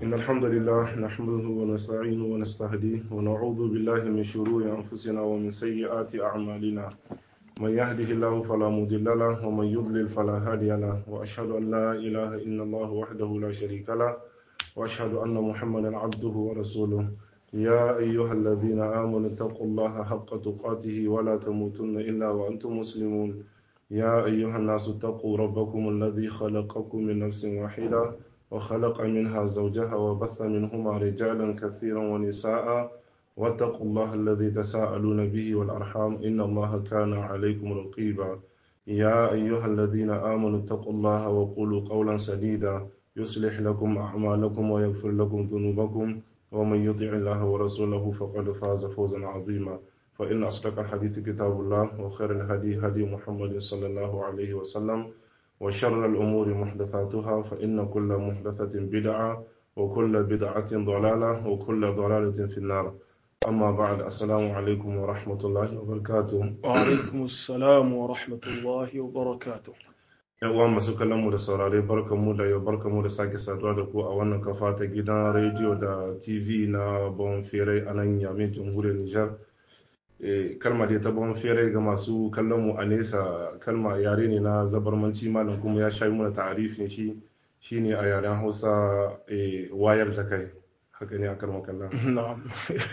إن الحمد لله نحمده ونستعينه ونستهديه ونعوذ بالله من شرور أنفسنا ومن سيئات أعمالنا من يهده الله فلا مضل له ومن يضلل فلا هادي له وأشهد أن لا إله إلا الله وحده لا شريك له وأشهد أن محمدا عبده ورسوله يا أيها الذين آمنوا اتقوا الله حق تقاته ولا تموتن إلا وأنتم مسلمون يا أيها الناس اتقوا ربكم الذي خلقكم من نفس واحدة وخلق منها زوجها وبث منهما رجالا كثيرا ونساء واتقوا الله الذي تساءلون به والأرحام إن الله كان عليكم رقيبا يا أيها الذين آمنوا اتقوا الله وقولوا قولا سديدا يصلح لكم أعمالكم ويغفر لكم ذنوبكم ومن يطع الله ورسوله فقد فاز فوزا عظيما فإن أصدق الحديث كتاب الله وخير الهدي هدي محمد صلى الله عليه وسلم وشر الأمور محدثاتها فإن كل محدثة بدعة وكل بدعة ضلالة وكل ضلالة في النار أما بعد السلام عليكم ورحمة الله وبركاته وعليكم السلام ورحمة الله وبركاته uwa masu kallon mu da saurare barkan mu da yau barkan mu da sake saduwa da ku a wannan kafa ta gidan rediyo da tv na bon fere a nan yamin jamhuriyar nijar kalma dai ta bon fere ga masu kallon mu a nesa kalma yare ne na zabarmanci malam kuma ya shayi mana ta'arifin shi shine a yaren hausa wayar da kai haka ne a kalmar kallon na'am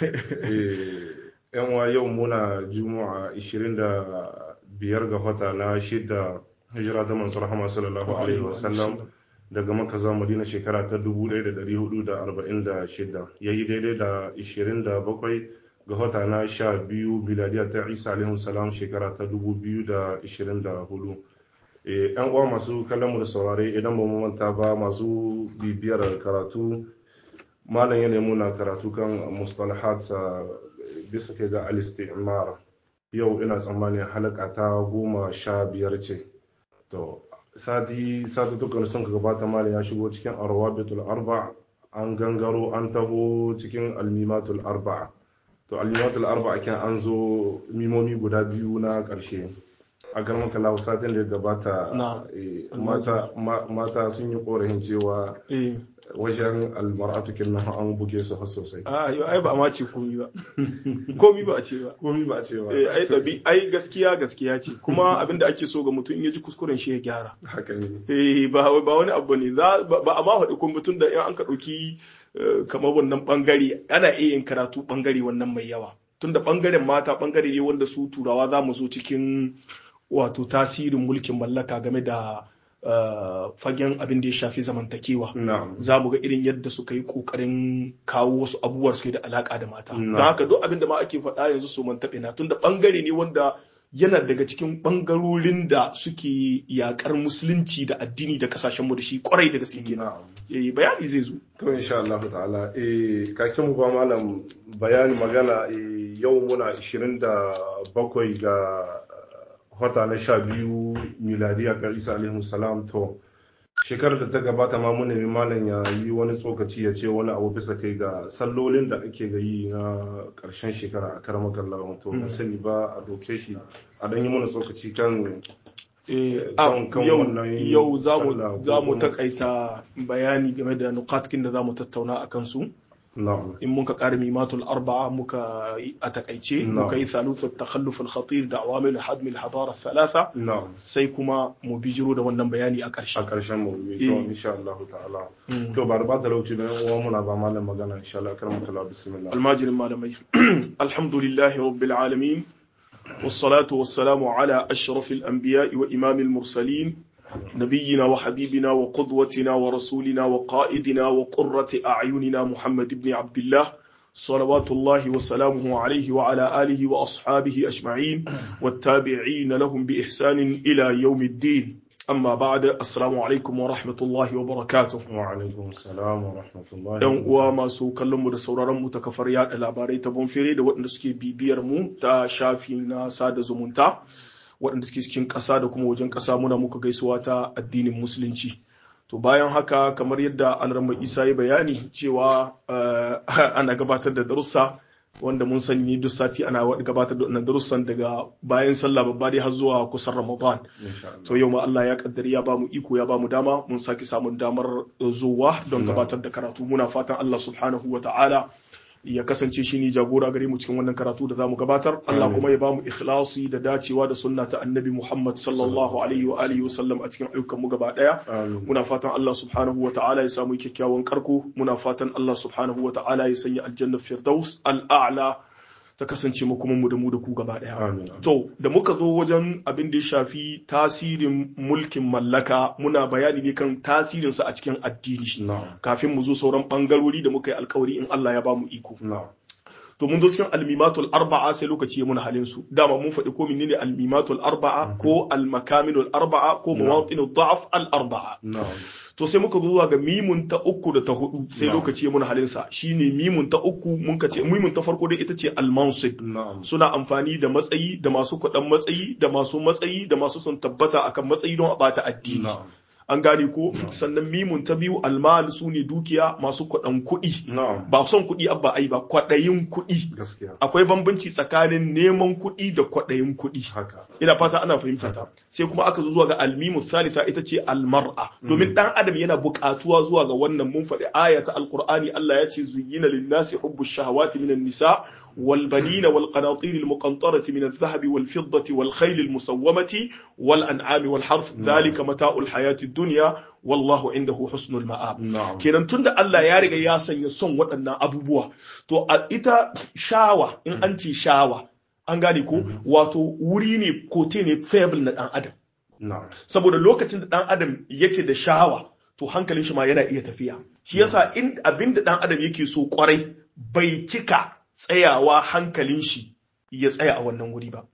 yan wa yau muna juma'a 25 ga wata na shida hijira ta mansur rahama sallallahu alaihi wasallam daga maka zuwa madina shekara ta 1446 ya yi daidai da 27 ga wata na sha biyu biladiya ta isa alaihi salam shekara ta 2024 yan uwa masu kallon mu da saurare idan ba mu manta ba masu bibiyar karatu malam ya nemo na karatu kan mustalahat bisa kai ga al-istimar yau ina tsammanin halaka ta goma sha biyar ce to sati sati dukkan sun ka gabata mali ya shigo cikin arwabitul arba an gangaro an taho cikin almimatul arba to almimatul arba kin an zo mimomi guda biyu na karshe a garman kalawu satin da ya gabata mata sun yi korafin cewa wajen almar'atu kin nan an buge su har sosai a yau ai ba ma ce komi ba komi ba a ce ba komi ba a ce ba ai dabi ai gaskiya gaskiya ce kuma abinda ake so ga mutum in ya ji kuskuren shi ya gyara haka ne eh ba ba wani abu ne za ba a ma faɗi kuma mutum da in an ka ɗauki kamar wannan bangare ana iya yin karatu bangare wannan mai yawa tunda bangaren mata bangare ne wanda su turawa za mu zo cikin wato tasirin mulkin mallaka game da fagen abin da ya shafi zamantakewa za mu ga irin yadda suka yi kokarin kawo wasu abubuwa suke da alaka da mata don haka duk abin da ma ake faɗa yanzu su man taɓe na tunda ɓangare ne wanda yana daga cikin ɓangarorin da suke yakar musulunci da addini da kasashen mu da shi kwarai da gaske kenan eh bayani zai zo to insha Allah ta'ala eh kakin mu ba malam bayani magana yau muna 27 ga wata na sha biyu miladiya ta isa alaihi salam to shekarar da ta gabata ma mun nemi malam ya yi wani tsokaci ya ce wani abu bisa kai ga sallolin da ake ga yi na karshen shekara a karamar kallon to na sani ba a doke shi a dan yi mana tsokaci kan yau za mu takaita bayani game da nukatkin da za mu tattauna a kansu in muka ƙara mimatul arba'a muka a takaice muka yi thaluth takhalluf al-khatir da awamil hadm al-hadara thalatha sai kuma mu bijiro da wannan bayani a ƙarshe a ƙarshen mu to insha Allah ta'ala to ba ba da lauci da uwa muna ba malam magana insha Allah karama kallah bismillah almajirin malamai alhamdulillahi rabbil alamin والصلاة والسلام على أشرف الأنبياء وإمام المرسلين نبينا وحبيبنا وقدوتنا ورسولنا وقائدنا وقرة أعيننا محمد بن عبد الله صلوات الله وسلامه عليه وعلى آله وأصحابه أجمعين والتابعين لهم بإحسان إلى يوم الدين أما بعد السلام عليكم ورحمة الله وبركاته وعليكم السلام ورحمة الله ‘Yan uwa masu kallon mu da sauraron mu ta kafar yaɗa labarai ta bonfere da waɗanda suke bibiyar mu ta shafi na sada zumunta waɗanda suke cikin ƙasa da kuma wajen ƙasa muna muka gaisuwa ta addinin musulunci to bayan haka kamar yadda alramma isa ya bayani cewa ana gabatar da darussa wanda mun sani ne duk sati ana gabatar da wannan darussan daga bayan sallah babba dai har zuwa kusan Ramadan to yau ma Allah ya kaddari ya bamu iko ya bamu dama mun saki samun damar zuwa don gabatar da karatu muna fatan Allah subhanahu wa ta'ala ya kasance shi ne jagora gare mu cikin wannan karatu da zamu gabatar Allah kuma ya bamu ikhlasi da dacewa da sunna ta annabi Muhammad sallallahu alaihi wa alihi wasallam a cikin ayyukan mu gaba daya muna fatan Allah subhanahu wa ta'ala ya samu kyakkyawan karko muna fatan Allah subhanahu wa ta'ala ya sanya aljanna firdaus al'a'la ta kasance mu kuma mu da mu da ku gaba daya to da muka zo wajen abin da ya shafi tasirin mulkin mallaka muna bayani ne kan tasirin sa a cikin addini kafin mu zo sauran bangarori da muka yi alkawari in Allah ya ba mu iko to mun zo cikin almimatul arba'a sai lokaci ya muna halin su dama mun faɗi ko menene almimatul arba'a ko almakaminul arba'a ko mawatinul da'af al arba'a to sai muka zo zuwa ga mimun ta uku da ta hudu sai lokaci ya muna halin sa shine mimun ta uku mun ka ce mimun ta farko dai ita ce al-mansib suna amfani da matsayi da masu kuɗin matsayi da masu matsayi da masu son tabbata akan matsayi don a bata addini an gane ko sannan mimun ta biyu almal su ne dukiya masu kwaɗan kuɗi ba son kuɗi abba ai ba kwaɗayin kuɗi akwai bambanci tsakanin neman kuɗi da kwaɗayin kuɗi ina fata ana fahimta ta sai kuma aka zo zuwa ga almimu thalitha ita ce almar'a domin dan adam yana buƙatuwa zuwa ga wannan mun faɗi aya ta alqur'ani Allah ya ce zuyyina lin-nasi hubbu shahawati minan nisa والبنين والقناطير المقنطرة من الذهب والفضة والخيل المسومة والأنعام والحرث ذلك متاع الحياة الدنيا والله عنده حسن المآب kenan tunda Allah ya riga ya sanya son waɗannan abubuwa to a ita shawa in an ce shawa an gane ko wato wuri ne kote ne fable na ɗan adam saboda lokacin da ɗan adam yake da shawa to hankalin shi ma yana iya tafiya shi yasa in abin da ɗan adam yake so kwarai bai cika tsayawa hankalin shi ya tsaya a wannan wuri ba.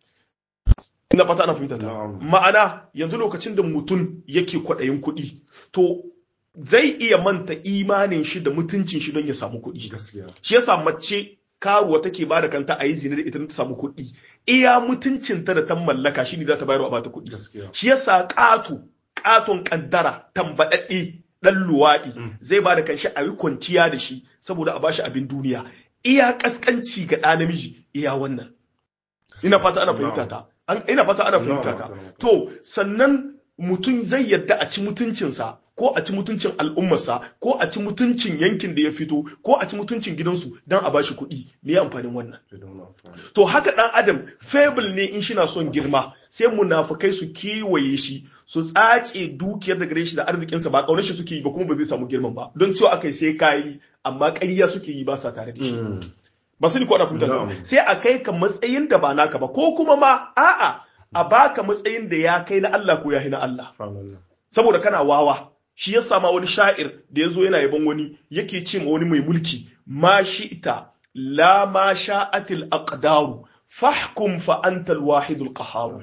Ina fata ana fahimta ta. Ma'ana yanzu lokacin da mutum yake kwaɗayin kuɗi, to zai iya manta imanin shi da mutuncin shi don ya samu kuɗi. Shi yasa mace karuwa take ba da kanta a yi zina da ita ta samu kuɗi. Iya mutuncinta da ta mallaka shi ne za ta bayar wa bata kuɗi. Shi yasa ƙato, ƙaton ƙaddara, tambaɗaɗɗe, ɗan luwaɗi zai ba da kanshi a yi kwanciya da shi saboda a bashi abin duniya. iya kaskanci ga ɗa namiji iya wannan ina fata ana fahimta ta ina fata ana fahimta ta to sannan mutum zai yadda a ci mutuncinsa ko a ci mutuncin al'ummarsa ko a ci mutuncin yankin da ya fito ko a ci mutuncin gidansu don a bashi kuɗi me ya amfanin wannan to haka ɗan adam fable ne in shina son girma sai munafukai su kewaye shi su tsace dukiyar da gare shi da arzikinsa ba ƙaunar shi suke yi ba kuma ba zai samu girman ba don cewa akai sai kayi amma ƙarya suke yi ba sa tare da shi ba su ni ko ana fahimta sai a kai ka matsayin da ba naka ba ko kuma ma a'a a baka matsayin da ya kai na Allah ko ya na Allah saboda kana wawa shi ya sama wani sha'ir da ya zo yana yaban wani yake ce ma wani mai mulki ma ita la ma sha'atil aqdaru fahkum fa anta al-wahid al-qahhar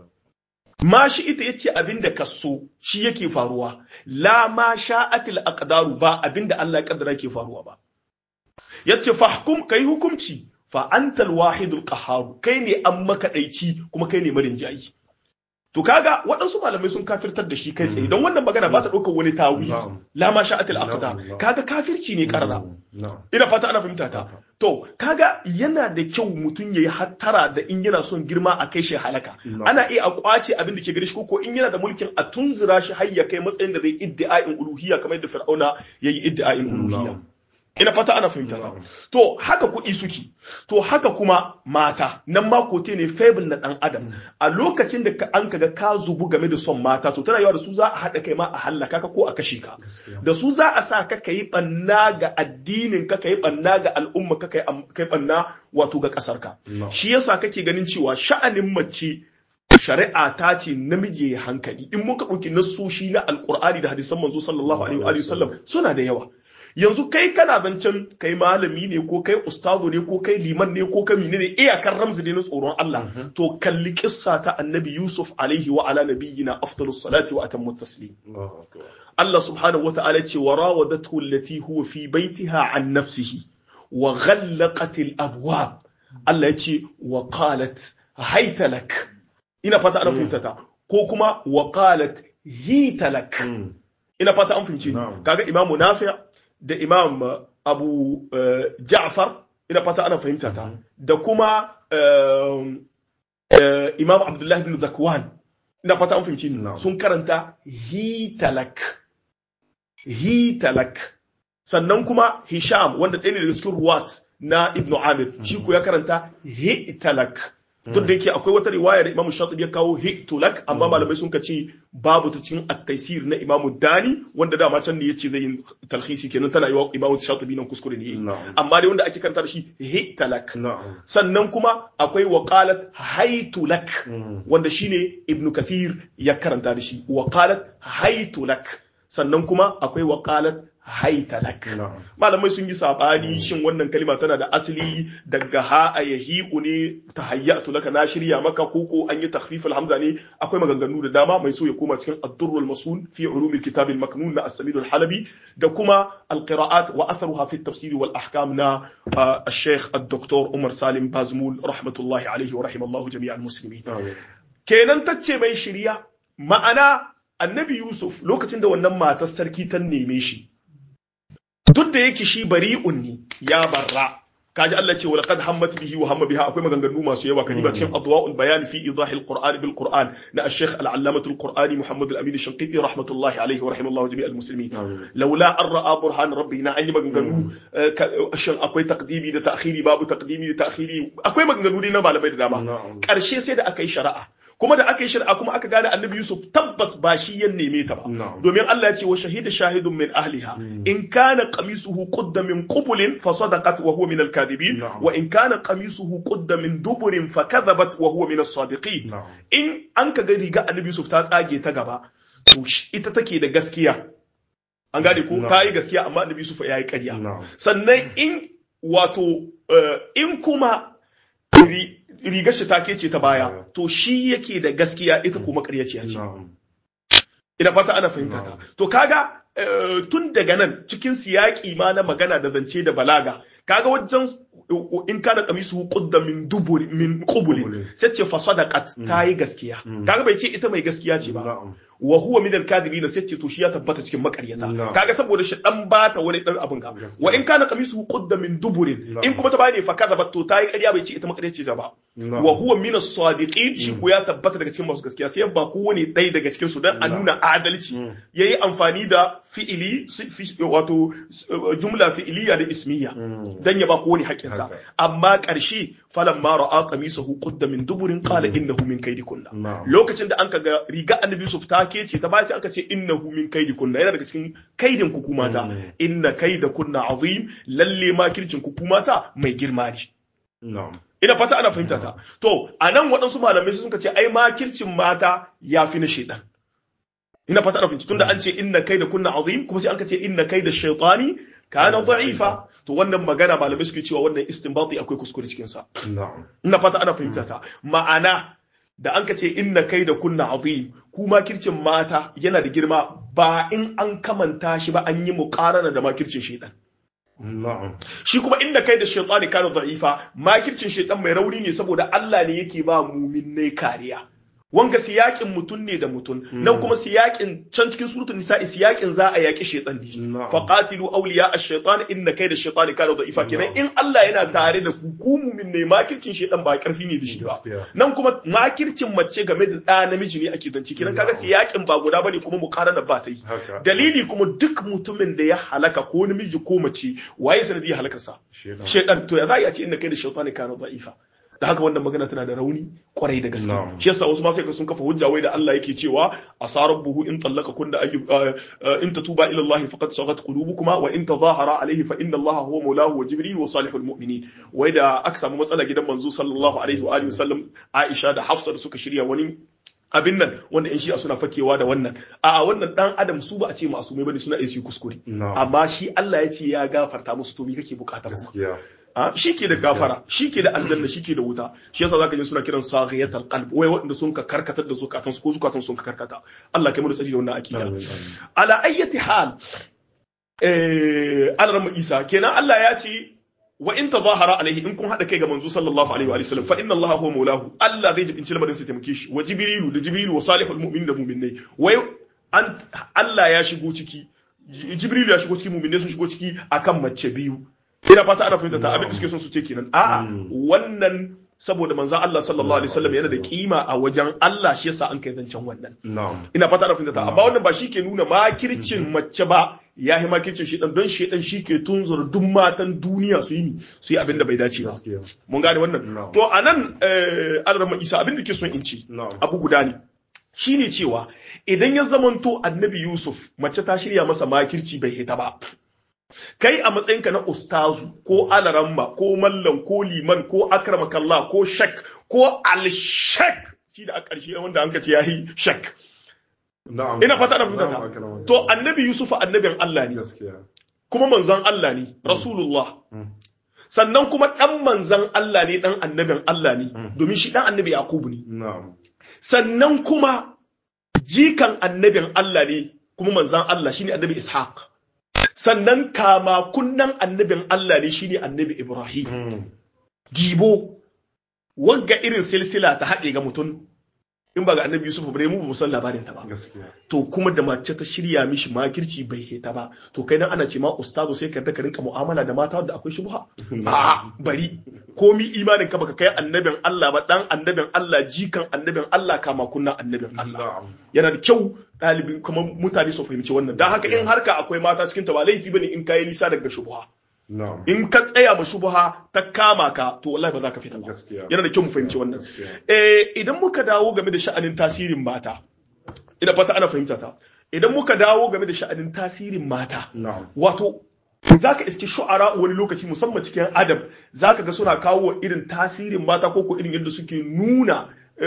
ma shi ita yace abinda ka so shi yake faruwa la ma sha'atil aqdaru ba abinda Allah ya kaddara ke faruwa ba yace fahkum kai hukunci fa anta al-wahid al-qahhar kai ne an makaɗaici kuma kai ne marin jayi To kaga waɗansu malamai sun kafirtar da shi kai tsaye don wannan magana ba ta ɗaukar wani tawi la ma sha'atil aqda kaga kafirci ne karara ina fata ana fahimta ta to kaga yana da kyau mutum yayi hattara da in yana son girma a kai shi halaka ana iya a kwace abin da ke gare shi ko in yana da mulkin a tunzura shi har ya kai matsayin da zai iddi'a'in uluhiyya kamar yadda fir'auna yayi iddi'a'in uluhiyya ina fata ana fahimta ta to haka kuɗi suke to haka kuma mata nan ma kote ne fable na ɗan adam a lokacin da an kaga ka zubu game da son mata to tana yawa da su za a haɗa kai ma a hallaka ka ko a kashe ka da su za a sa ka kai banna ga addinin ka kai banna ga al'umma ka kai banna wato ga ƙasar ka shi yasa kake ganin cewa sha'anin mace shari'a ta ce namiji ya hankali in muka ɗauki nassoshi na alƙur'ani da hadisan manzo sallallahu alaihi wa sallam suna da yawa yanzu kai kana zancen kai malami ne ko kai ustazo ne ko kai liman ne ko kai mine ne iyakar ramzi ne na tsoron Allah to kalli kissa ta annabi Yusuf alaihi wa ala nabiyyina afdalus salati wa atammu taslim Allah subhanahu wata'ala ce wa rawadathu allati huwa fi baitiha an nafsihi wa ghallaqat al abwab Allah ya ce wa qalat hayta lak ina fata ana fahimta ta ko kuma wa qalat hita lak ina fata an fahimci kaga imamu nafi' da imam abu ja'far ina fata ana fahimta ta da kuma eh, eh, Imam Abdullah ibn Zakwan ina fata an fahimci ni Na'am. sun karanta hitalak hitalak sannan kuma Hisham wanda ɗaya ne daga cikin ruwat na Ibn Amir shi ko ya karanta hitalak duk da yake akwai wata riwaya da Imam Shatibi ya kawo hitulak amma malamai sun ce babu ta cikin at-taysir na Imam Dani wanda dama can ne yace zai yi talhisi kenan tana yi wa Imam Shatibi nan kuskure ne Na'am. amma dai wanda ake karanta da shi hitalak na'am sannan kuma akwai waqalat haitulak Mm. wanda shine ibnu kathir ya karanta da shi waqalat haitulak sannan kuma akwai waqalat haitalak na'am malamai sun yi sabani shin wannan kalima tana da asali daga ha a yahi'u ne tahayyatu laka na shirya maka koko an yi takhfif hamza ne akwai maganganu da dama mai so ya koma cikin ad-durr al-masun fi ulum al-kitab al-maknun na as-samid al-halabi da kuma al-qira'at wa atharuha fi at-tafsir wal ahkam na ah, al-sheikh ad-doktor Umar Salim Bazmul rahmatullahi alayhi wa rahimallahu jami'al muslimin amin kenan tacce mai shirya ma'ana annabi Yusuf lokacin da wannan matar sarki ta neme shi duk da yake shi bari'un ne ya barra kaji Allah ce walaqad hammat bihi wa hamma biha akwai maganganu masu yawa kadiba cikin adwa'ul bayan fi idahil qur'an bil qur'an na al-sheikh al-allamah al-qur'ani muhammad al-amin al-shanqiti rahmatullahi alayhi wa rahimallahu jami' al-muslimin amin laula an ra'a burhan rabbina an yi maganganu eh, ka- shin akwai taqdimi da ta'khiri babu taqdimi da ta'khiri akwai maganganu dai na malamai da dama na'am ƙarshe sai da aka yi shari'a kuma da aka yi shari'a kuma aka gane annabi Yusuf tabbas ba shi ya neme ta ba Na'am. domin Allah ya ce wa shahida shahidun min ahliha in kana qamisuhu qudda min qubulin fa sadaqat wa huwa min al-kadhibin Na'am. wa in kana qamisuhu qudda min duburin fa kadhabat wa huwa min as-sadiqin na'am in an ka ga riga annabi Yusuf ta tsage ta gaba to shi- ita take da gaskiya an gane ko Na'am. ta yi gaskiya amma annabi Yusuf ya yi ƙarya na'am sannan in wato eh, in kuma ri- rigar shi take ce ta baya to shi yake da gaskiya ita kuma ƙaryaciya ce na'am ina fata ana fahimta ta Na'am. to kaga eh, tun daga nan cikin siyaki ma na magana da zance da balaga kaga wajen uh, in kana kamisu qudda min dubur min qubulin Qubulin. sai ce fa sadaqat ta yi gaskiya Mm. kaga bai ce ita mai gaskiya ce ba na'am wa huwa min al-kadhibin sai ce to shi ya tabbata cikin makaryata Na'am. kaga saboda shi dan bata wani dan abin ga Gaskiya. wa in kana qamisu qudda min duburin Na'am. in kuma ta bane fa kadhabat to ta yi ƙarya bai ce ita makaryaci ta ba na'am wa huwa min as-sadiqin shi ko ya tabbata daga cikin masu gaskiya sai ba kowane ɗaya daga cikin su dan a Na'am. nuna adalci Mm. yayi amfani da fi'ili si- fi- wato uh, jumla fi'iliya da ismiya Mm. dan ya ba kowane haƙƙinsa Haka. amma ƙarshe falan ma ra'a qamisahu qudda min duburin qala innahu min kaydikunna Na'am. lokacin da an ka ga riga annabi Yusuf ta kece ta bayan sai aka ce innahu min kaydikunna yana daga cikin kaidin ku kuma ta Mm. inna kaydakunna azim lalle ma kircin ku kuma ta mai girma ne na'am ina fata ana fahimta ta to anan waɗansu malamai sun ce ai makircin mata ya fi na shaidan ina fata ana fahimta tunda an ce inna kai da kunna azim kuma sai an ka ce inna kai da shaitani kana da'ifa to wannan magana malamai suke cewa wannan istinbati akwai kuskure cikin sa na'am ina fata ana fahimta ta ma'ana da an ka ce inna kai da kunna azim ku makircin mata yana da girma ba in an kamanta shi ba an yi muqarana da makircin shaidan na'am shi kuma inda kai da shaitani kana da'ifa makircin shaitan mai rauni ne saboda Allah ne yake ba muminai kariya wanga siyakin mutun ne da mutun nan kuma siyakin can cikin suratul nisa'i siyakin za a yaki shaitan ne Na'am. faqatilu awliya ash-shaytan inna kayda ash-shaytani kana da'ifa kenan in Allah yana tare da ku ku muminai makircin shaitan ba karfi ne da shi ba Gaskiya. nan kuma makircin mace game da ɗa namiji ne ake zance kenan kaga siyakin ba guda bane kuma muqarana ba ta yi haka dalili kuma duk mutumin da ya halaka ko namiji ko mace waye sanadiyar halakarsa shedan shaitan to ya za a ce inda kai da shaitani kana da'ifa da haka wannan magana tana da rauni kwarai da gaske Na'am. shi yasa wasu ma sai ka sun kafa hujja wai da Allah yake cewa asarabbuhu in tallaka kunna ayyu uh, uh, in tatuba ila Allah faqad sagat qulubukuma wa in tadhahara alayhi fa inna Allah huwa mawlahu wa jibril wa salihul mu'minin wai da aka samu matsala gidan manzo sallallahu alaihi wa alihi wasallam Aisha da Hafsa da suka shirya wani abin nan wanda in shi'a suna fakewa da wannan a wannan dan adam su ba a ce masumai bane suna iya su yi kuskure na'am amma shi Allah ya ce ya gafarta musu to me kake bukata kuma gaskiya Ah, shi ke da gafara shi ke da aljanna shi ke da wuta shi yasa zaka ji suna kiran saghiyatul qalb wai waɗanda sun ka karkatar da zukatansu ko zukatan sun ka karkata Allah kai mu da tsari da wannan akida amin amin ala ayyati hal eh alarma isa kenan Allah ya ce wa in tazahara alaihi in kun hada kai ga manzo sallallahu alaihi wa sallam fa inna Allah huwa maulahu Allah zai jibinci lamarin sa taimake shi wa jibrilu da jibrilu wa salihul mu'minin da mu'minai wai an Allah ya shigo ciki jibrilu ya shigo ciki mu'minai sun shigo ciki akan mace biyu ina fata ana fahimta ta abin da suke son su ce kenan a'a wannan saboda manzon Allah sallallahu alaihi wasallam yana da kima a wajen Allah shi yasa an kai zancen wannan na'am ina fata ana fahimta ta amma wannan ba shi ke nuna makircin mace ba ya yi makircin shi dan don shi dan shi ke tunzura duk matan duniya su yi su yi abin da bai dace ba gaskiya mun gane wannan Na'am. to anan eh Alarma Isa abin da ke son in ci na'am abu guda ne shine cewa idan ya zamanto annabi Yusuf mace ta shirya masa makirci bai hita ba kai a matsayinka na ustazu ko alaramma ko mallam ko liman ko akramakallah ko shak ko alshak shi da a ƙarshe wanda an ka ce yayi shak na'am ina fata na fahimta Na'am, ta akramakallah. to annabi Yusuf annabin Allah ne gaskiya kuma manzon Allah ne rasulullah Mm. sannan kuma dan manzon Allah ne dan annabin Allah ne Mm. domin shi dan annabi Yaqub ne na'am sannan kuma jikan annabin Allah ne kuma manzan Allah shine annabi Ishaq sannan kama kunnan annabin Allah ne shine annabi Ibrahim Mm. dibo wagga irin silsila ta haɗe ga mutum in ba ga annabi Yusuf bare mu ba mu san labarin ta ba gaskiya to kuma da mace ta shirya mishi makirci bai heta ba to kai dan ana ce ma ustazo sai ka yarda ka rinka mu'amala da mata wanda akwai shubha a'a bari komi imanin ka baka kai annabin Allah ba dan annabin Allah jikan annabin Allah kama kunna annabin Allah na'am yana da kyau ɗalibin kuma mutane su fahimci wannan dan haka in harka akwai mata cikin ta ba laifi bane in kai nisa daga shubha na'am in ka tsaya ma shubha ta kama ka to wallahi ba za ka fita ba gaskiya yana da kyau mu fahimci wannan gaskiya eh idan muka dawo game da sha'anin tasirin mata ina fata ana fahimta ta idan muka dawo game da sha'anin tasirin mata na'am wato za ka iske shu'ara wani lokaci musamman cikin adab za ka ga suna kawo irin tasirin mata ko ko irin yadda suke nuna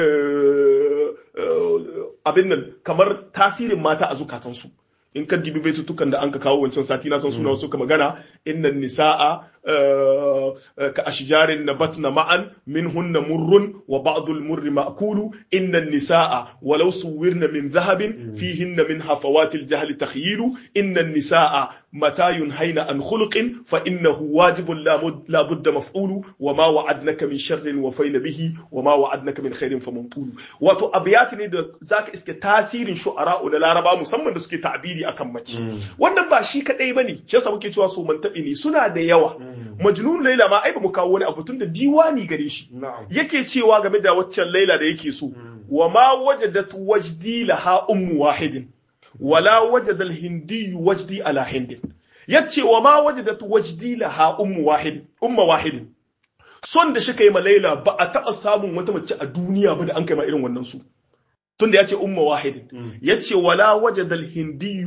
eh, eh, abin nan kamar tasirin mata a zukatansu in ka dibi baitutukan da an ka kawo wancan sati na san suna wasu ka magana innan nisa'a eh, eh, ka ashjarin nabatna ma'an minhunna murrun wa ba'dul murri ma'kulu innan nisa'a walau suwirna min dhahabin fihinna min hafawatil jahli takhyilu innan nisa'a متى ينهين عن خلق فإنه واجب لا مد- لا بد مفعول وما وعدنك من شر وفين به وما وعدنك من خير فمنقول wato abiyat ne da zaka iske tasirin shu'ara'u na laraba musamman da suke ta'biri akan mace wannan ba shi kadai bane shi yasa muke cewa su mantabi ne suna da yawa majnun laila ma ai ba mu kawo wani abu tun da diwani gare shi na'am yake cewa game da waccan laila da yake so wa ma wajadat wajdi laha ummu wahidin wala wajada al-hindi wajdi ala hindin yace wa ma wajadat wajdi laha ummu wahid umma wahidin son da shi kai ma laila ba a taba samun wata mace a duniya ba da an kai ma irin wannan su tunda yace umma wahidin yace wala wajada al-hindi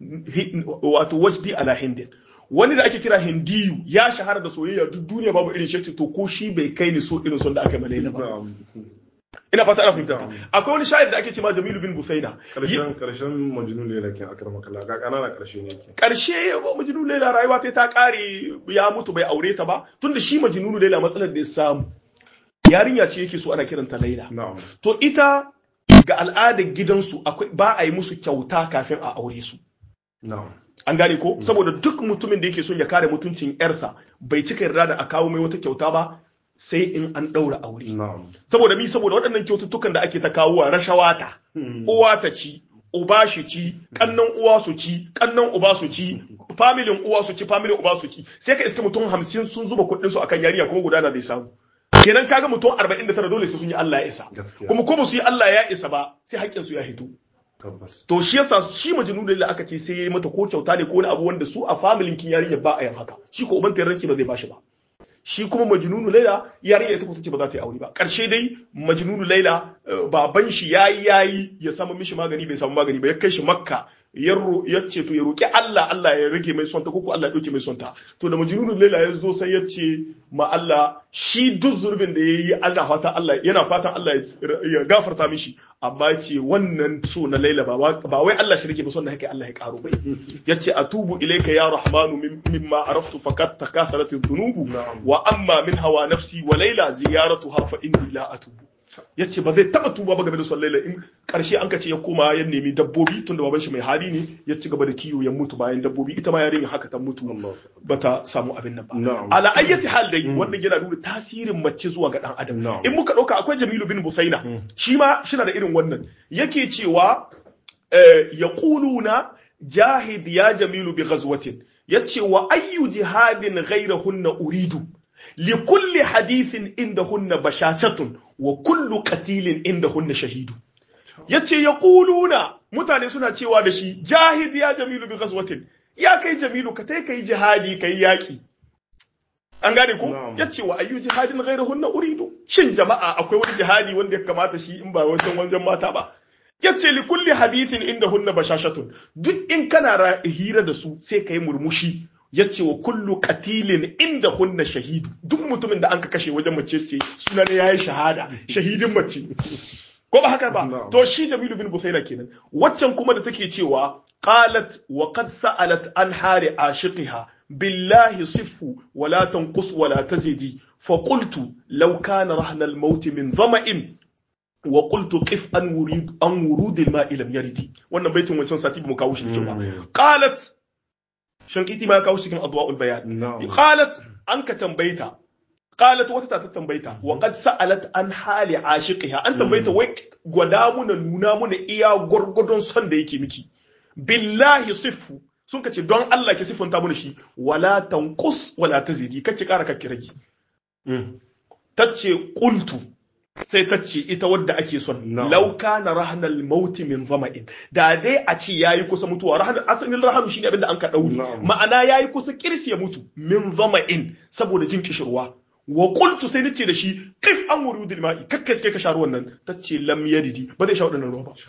wato wajdi ala hindin wani da ake kira hindiyu ya shahara da soyayya duk duniya babu irin shi to ko shi bai kai ni so irin son da aka yi ma laila ba na'am ina fata ana fahimta akwai wani shayar da ake cewa Jamilu bin Busaina karshen karshen majnun ne lakin akramakallah ga kanana karshe ne yake karshe Majnun Laila rayuwa ta ta kare ya mutu bai aure ta ba tunda shi Majnun Laila matsalar da ya samu yarinya ce yake so ana kiranta Laila na'am to ita ga al'adar gidansu akwai ba a yi musu kyauta kafin a aure su na'am an gane ko saboda duk mutumin da yake son ya kare mutuncin yarsa bai cika yarda da a kawo mai wata kyauta ba sai in an ɗaura aure na'am saboda mi saboda waɗannan kyaututtukan da ake ta kawowa rashawa ta uwa ta ci uba shi ci kannan uwa su ci kannan uba su ci familin uwa su ci familin uba su ci sai ka iska mutum hamsin sun zuba kuɗin su akan yarinya kuma gudana bai samu kenan kaga mutum arba'in da tara dole sai sun yi Allah ya isa gaskiya kuma ko ba su yi Allah ya isa ba sai haƙƙin su ya hito tabbas to shi yasa shi majnun da aka ce sai ya yi mata ko kyauta ne ko wani abu wanda su a familin kin yarinya ba a yin haka shi ko uban ranki ba zai bashi ba shi kuma majnunu laila yarinya ita ko tace ba za ta yi aure ba karshe dai majnunu laila eh, baban shi yayi yayi ya samu mishi magani bai samu magani ba ya kai shi makka ya ro- ya ce to ya roki Allah Allah ya rage mai sonta ko ko Allah ya dauke mai sonta to da majnunu laila ya zo sai ya ce ma Allah shi duk zurbin da yayi Allah fata Allah yana fatan Allah ya- ya gafarta mishi amma ya ce wannan so na laila ba wa- ba wai Allah shi rage ba son da haka Allah ya karo bai yace atubu ilayka ya rahmanu min- mimma araftu fakat takatharat adh-dhunub Na'am. wa amma min hawa nafsi wa laila ziyaratuha fa inni la atubu yace ba zai taba tuba ba game da son laila in karshe an kace ya koma ya nemi dabbobi tunda baban shi mai hali ne ya ci gaba da kiwo ya mutu bayan dabbobi ita ma yarinya haka ta mutu Allah bata samu abin nan ba Na'am. ala ayyati hal dai wannan yana nuna tasirin mace zuwa ga dan adam Na'am. in muka dauka akwai Jamilu bin Busaina shi ma shina da irin wannan yake cewa eh, yaquluna jahid ya jamilu bi ghazwatin yace wa ayyu jihadin ghayrahunna uridu li kulli hadithin indahunna bashatatun wa kullu qatilin indahunna shahidu yace yaquluna mutane suna cewa da shi jahid ya jamilu bi ghazwatin ya kai jamilu ka tai kai jihadi kai yaki an gane ko Na'am. yace wa ayyu jihadin ghayrahunna uridu shin jama'a akwai wani jihadi wanda ya kamata shi in ba wancan wajen mata ba yace li kulli hadithin inda hunna bashashatun duk in kana ra- hira da su sai kai murmushi yace wa kullu qatilin inda hunna shahidu duk mutumin da anka kashe wajen mace ce suna ne yayi shahada shahidin mace ko ba haka ba Na'am. to shi Jamilu bin Busaina kenan waccan kuma da take cewa qalat wa qad sa'alat an hari ashiqiha billahi siffu wa la tanqus wa la tazidi fa qultu law kana rahna al-maut min dhama'in wa qultu qif an wurid an wurud al-ma'i lam yaridi wannan baitin wancan sati ba mu kawo shi ba Mm. qalat shankiti ma ya kawo shi cikin adwa'ul bayan Na'am. qalat an ka tambayta qalat wata ta tambayta wa qad sa'alat an hali ashiqiha an tambayta wai gwada muna nuna muna iya gwargwadon son da yake miki billahi siffu sun kace don Allah ki siffanta muna shi wala tanqus wala tazidi kake kara kake rage Mm. tace qultu sai tace ita wadda ake son Na'am. law kana rahnal maut min zama'in da dai a ce yayi kusa mutuwa rahn asalin rahnu shine abinda an ka dauri Na'am. ma'ana yayi kusa kirsi ya mutu min zama'in saboda jin kishirwa wa qultu sai nace da shi kif an wurudil ma'i kakkai sai ka sha ruwan nan tace lam yadidi ba zai sha wadannan ruwa ba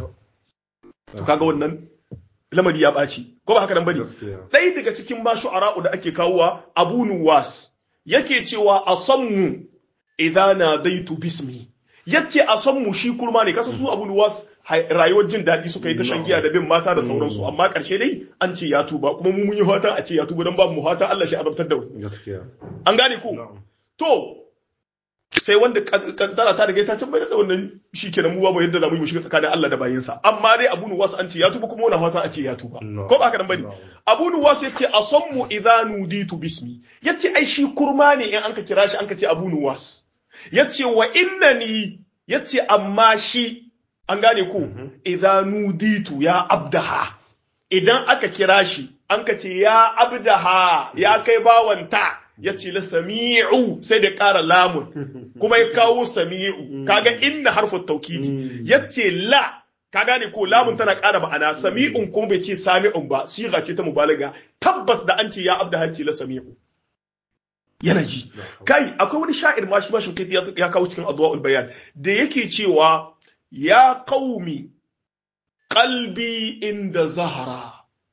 to kaga wannan lamari ya ɓaci ko ba haka nan bane Gaskiya. ɗaya daga cikin ma shu'ara'u da ake kawowa Abu Nuwas yake cewa asammu idza nadaitu bismi yace asammu shi kurma ne kasa su Abu Nuwas hai- rayuwar jin daɗi suka yi ta shan giya da bin mata da sauransu amma ƙarshe dai an ce ya tuba kuma mu mun yi fatan a ce ya tuba don babu mu fatan Allah shi azabtar da wani Gaskiya. an gane ku Na'am. to sai wanda kad- kaddara ta riga ta can da wannan shi kenan mu babu yadda za mu yi mu shiga tsakanin Allah da bayinsa amma dai Abu Nuwas an ce ya tuba kuma wani fatan a ce ya tuba Na'am. ko ba haka nan bane Na'am. Abu Nuwas ya ce asammu idza nuditu bismi yace ai shi kurma ne in anka kira shi anka ce Abu Nuwas yace wa innani yace amma shi an gane ku idza nuditu ya abdaha idan aka kira shi anka ce ya abdaha ya kai bawanta yace la sami'u sai da ƙara lamun kuma ya kawo sami'u kaga inna harfu taukidi Mm. yace la ka gane ko lamun tana ƙara ma'ana sami'un kuma bai ce sami'un ba siga ce ta mubalaga tabbas da an ce ya abda hanci la sami'u yana ji kai akwai wani sha'ir ma shi ma shinkai ya ya kawo cikin adwaul bayan da yake cewa ya qaumi qalbi inda zahara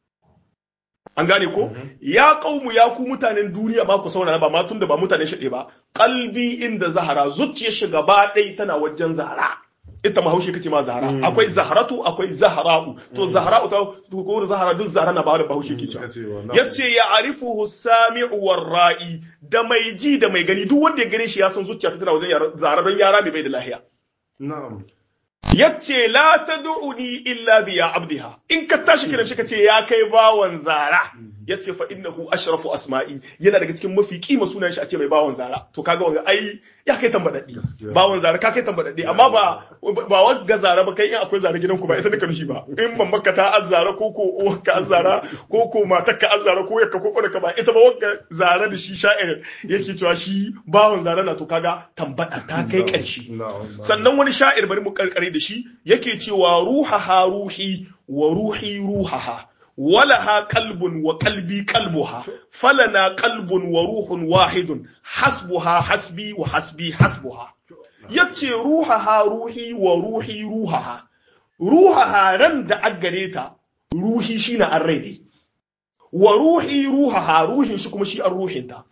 an gane ko ya qaumu ya ku mutanen duniya ma ku saurara ba ma tunda ba mutanen shi ba qalbi inda zahara zuciyar shi gaba ɗaya tana wajen zahara ita mahaushe kace ma zahara Mm. akwai zaharatu akwai zahara'u to zahara'u ta ko zahara duk zahara na ba da bahaushe ke cewa Kacewa, na'am. yace ya arifuhu sami'u ra'i da mai ji da mai gani duk wanda ya gane shi ya san zuciya ta tana wajen yara- zahara don yara mai bai da lahiya Na'am. yace la tad'uni illa bi ya abdiha in ka tashi kiran shi kace ya kai bawan zara yace fa innahu ashrafu asma'i yana daga cikin mafi kima sunan shi a ce mai bawan zara to kaga wanga ai ya kai tambadaddi Gaskiya. bawan zara ka kai tambadaddi amma ba ba wanga zara ba kai in akwai zara gidanku ba ita nika nushi ba in mamaka ta azzara ko ko uwarka azzara ko ko matarka azzara ko yakka ko ka ba ita ba wanga zara da shi sha'ir yake cewa shi bawan zara na to kaga tambada ta kai karshe Na'am. na'am. sannan wani sha'ir bari mu karkare da shi yake cewa ruhaha ruhi wa ruhi ruhaha walaha qalbun wa qalbi qalbuha falana qalbun wa ruhun wahidun hasbuha hasbi wa hasbi hasbuha yace ruhaha ruhi wa ruhi ruhaha ruhaha ran da aggare ta ruhi shine an rai ne wa ruhi ruhaha ruhin shi kuma shi an ruhinta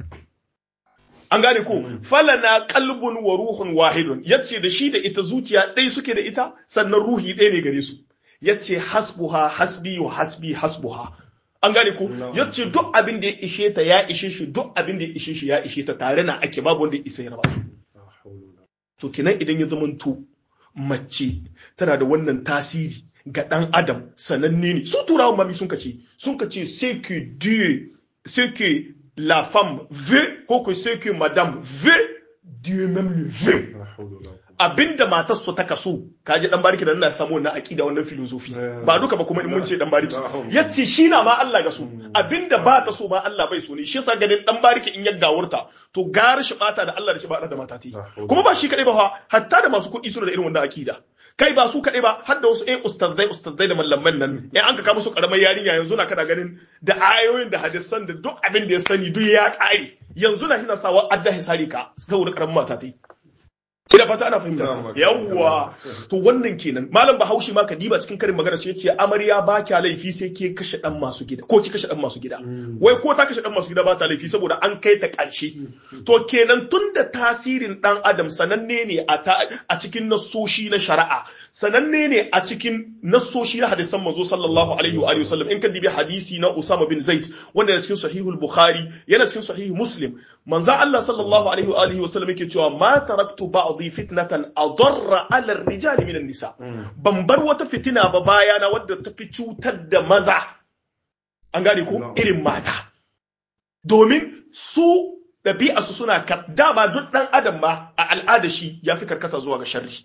an gane ko falana qalbun wa ruhun wahidun yace da shi da ita zuciya ɗaya suke da ita sannan ruhi ɗaya ne gare su yace hasbuha hasbi wa hasbi hasbuha an gane ko No. yace duk abin da ya ishe ta ya ishe shi duk abin da ya ishe shi ya ishe ta tare na ake babu wanda ya isa ya raba su La hawla wala to kinan idan ya zamanto mace tana da wannan tasiri ga ɗan adam sananne ne su turawan mami sun kace sun kace c'est que Dieu c'est que la femme veut ko que c'est que madame veut Dieu même le veut la hawla wala quwwata abinda matar su ta kaso kaji dan bariki da ina samu wannan aqida wannan filosofi ba duka ba kuma in mun ce dan bariki yace shi na ma Allah ga so abinda ba ta so ma Allah bai so ne shi yasa ganin dan bariki in ya gawurta to gara shi bata da Allah da shi ba da mata ti kuma ba shi kadai ba fa hatta da masu kuɗi suna da irin wannan aqida kai ba su kadai ba har da wasu eh ustazzai ustazzai da mallaman nan in an ka kawo musu karamar yarinya yanzu na kana ganin da ayoyin da hadisan da duk abin da ya sani duk ya kare yanzu na hina sawa adda hisari ka saboda karamin mata ta yi ina fata ana fahimta yawwa to wannan kenan malam bahaushe ma kadiba cikin karin magana sai yace amarya ba kya laifi sai ke kashe dan masu gida ko ki kashe dan masu gida wai ko ta kashe dan masu gida ba ta laifi saboda an kai ta ƙarshe to kenan tunda tasirin dan adam sananne ne a cikin nasoshi na shari'a sananne ne a cikin nassoshi na hadisan manzo sallallahu alaihi wa sallam in ka dibi hadisi na Usama bin Zaid wanda yana cikin sahihul Bukhari yana cikin sahih Muslim manzo Allah sallallahu alaihi wa alihi wa sallam yake cewa ma taraktu ba'dhi fitnatan adarra ala ar-rijali min nisa ban bar wata fitina ba bayana wadda ta fi cutar da maza an gane ko irin mata domin su ɗabi'arsu suna dama duk ɗan adam ma a al'ada shi ya fi karkata zuwa ga sharri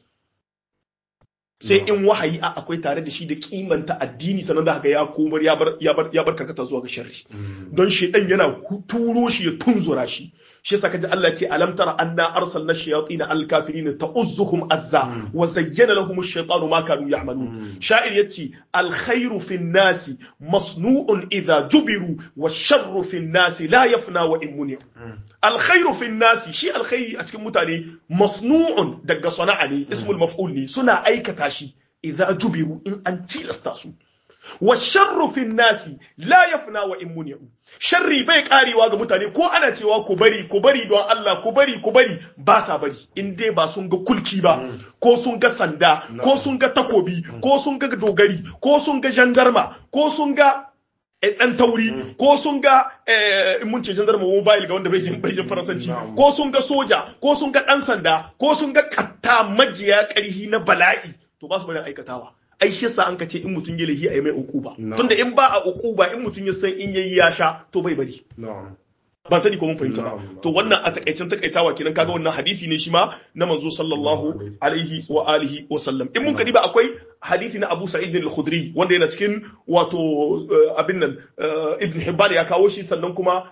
sai in wahayi a akwai tare da shi da kimanta addini sannan da haka ya komar ya bar karkata zuwa ga sharri don shi dan yana turo shi ya tunzura shi shi yasa kaji Allah ya ce alam tara anna arsalna shayatin al-kafirin ta'uzzuhum azza wa zayyana lahum ash-shaytanu ma kanu ya'malun sha'ir yace al-khairu fi nasi masnu'un idha jubiru wa sharru fi nasi la yafna wa in muni al-khairu fi nasi shi al-khairi a cikin mutane masnu'un daga sana'a ne ismul maf'ul ne suna aikata shi idza jubiru in an tilasta su wa sharru fi nasi la yafna wa in muni'u sharri bai karewa ga mutane ko ana cewa ku bari ku bari don Allah ku bari ku bari ba sa bari in dai ba sun ga kulki ba ko sun ga sanda ko sun ga takobi ko sun ga dogari ko sun ga jandarma ko sun ga dan tauri ko sun ga in mun ce jandarma mobile ga wanda bai jin bai jin faransanci ko sun ga soja ko sun ga dan sanda ko sun ga katta majiya karhi na bala'i to ba su bari aikatawa ai shi yasa an ka ce in mutum ya lahi a yi mai ukuba tunda in ba a ukuba in mutum ya san in yayi ya sha to bai bari ban sani ko mun fahimta ba to wannan a takaicen takaitawa kenan kaga wannan hadisi ne shi ma na manzo sallallahu alaihi wa alihi wa sallam in mun kadi ba akwai hadisi na Abu Sa'id al-Khudri wanda yana cikin wato abin nan Ibn Hibban ya kawo shi sannan kuma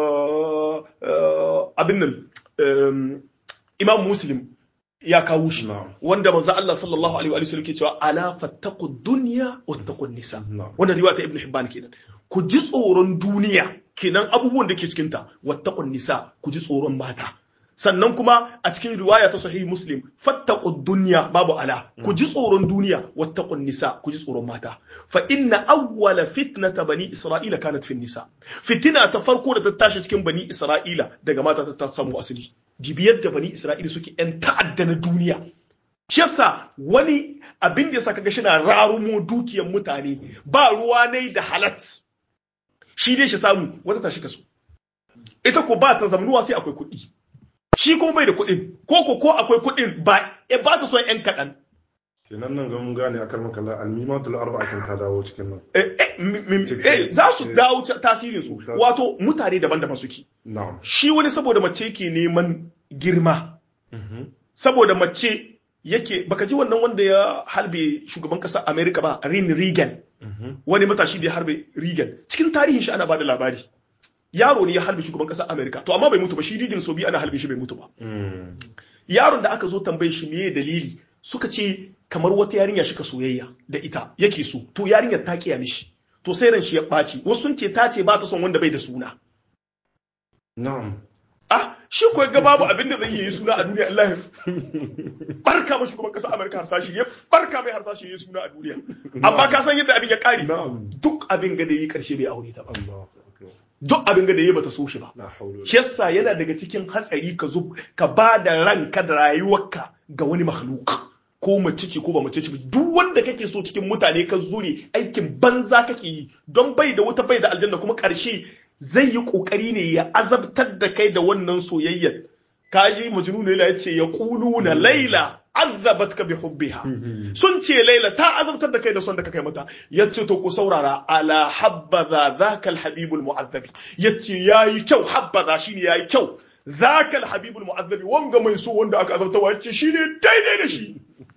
abin nan Imam Muslim ya kawo shi wanda manzo Allah sallallahu alaihi wa sallam ke cewa ala fattaqu dunya wattaqu nisa wannan riwaya ta Ibn Hibban kenan ku ji tsoron duniya kenan abubuwan da ke cikin ta wattaqu nisa ku ji tsoron mata sannan kuma a cikin riwaya ta sahih muslim fattaqu dunya babu ala ku ji tsoron duniya wattaqu nisa ku ji tsoron mata fa inna awwala fitnata bani isra'ila kanat fi nisa fitina ta farko da ta tashi cikin bani isra'ila daga mata ta samu asali dibiyar da bani isra'ila suke yan ta'adda na duniya shi yasa wani abin da yasa kaga shi na rarumo dukiyar mutane ba ruwa ne da halat shi dai shi samu wata tashi kaso ita ko ba ta zamanuwa sai akwai kuɗi shi kuma bai da kuɗin ko ko ko akwai kuɗin ba ba ta son yan kaɗan kenan nan ga mun gane akar makalla almimatul arba'a kan ta dawo cikin nan eh za su dawo tasirin su wato mutane daban-daban suke na'am shi wani saboda mace ke neman girma saboda mace yake baka ji wannan wanda ya harbe shugaban ƙasar America ba Rin Reagan wani matashi da ya harbe Reagan cikin tarihin shi ana bada labari yaro ne ya harbe shugaban ƙasar America to amma bai mutu ba shi Reagan so biyu ana harbe shi bai mutu ba yaron da aka zo tambaye shi meye dalili suka ce kamar wata yarinya shi ka soyayya da ita yake so to yarinyar ta kiya mishi to sai ran shi ya ɓaci wasu sun ce ta ce ba ta son wanda bai da suna na'am ah shi ko ga babu abin da zai yi suna a duniya Allah barka ma shugaban kasa Amerika harsashi ya barka mai harsashi ya suna a duniya amma ka san yadda abin ya kare duk abin ga da yi karshe bai aure ta ba duk abin ga da yi bata so shi ba shi yasa yana daga cikin hatsari ka zo ka ba da ranka da rayuwarka ga wani makhluk ko mace ce ko ba mace ce ba duk wanda kake so cikin mutane ka zure aikin banza kake yi don bai da wuta bai da aljanna kuma karshe zai yi kokari ne ya azabtar da kai da wannan soyayyar kaji majnun laila yace ya quluna laila azabat ka bi hubbiha sun ce laila ta azabtar da kai da son da ka kai mata yace to ku saurara ala habbaza zaka alhabibul mu'azzabi yace yayi kyau habbaza shine yayi kyau zaka alhabibul mu'azzabi wanga mai so wanda aka azabtawa yace shine daidai da shi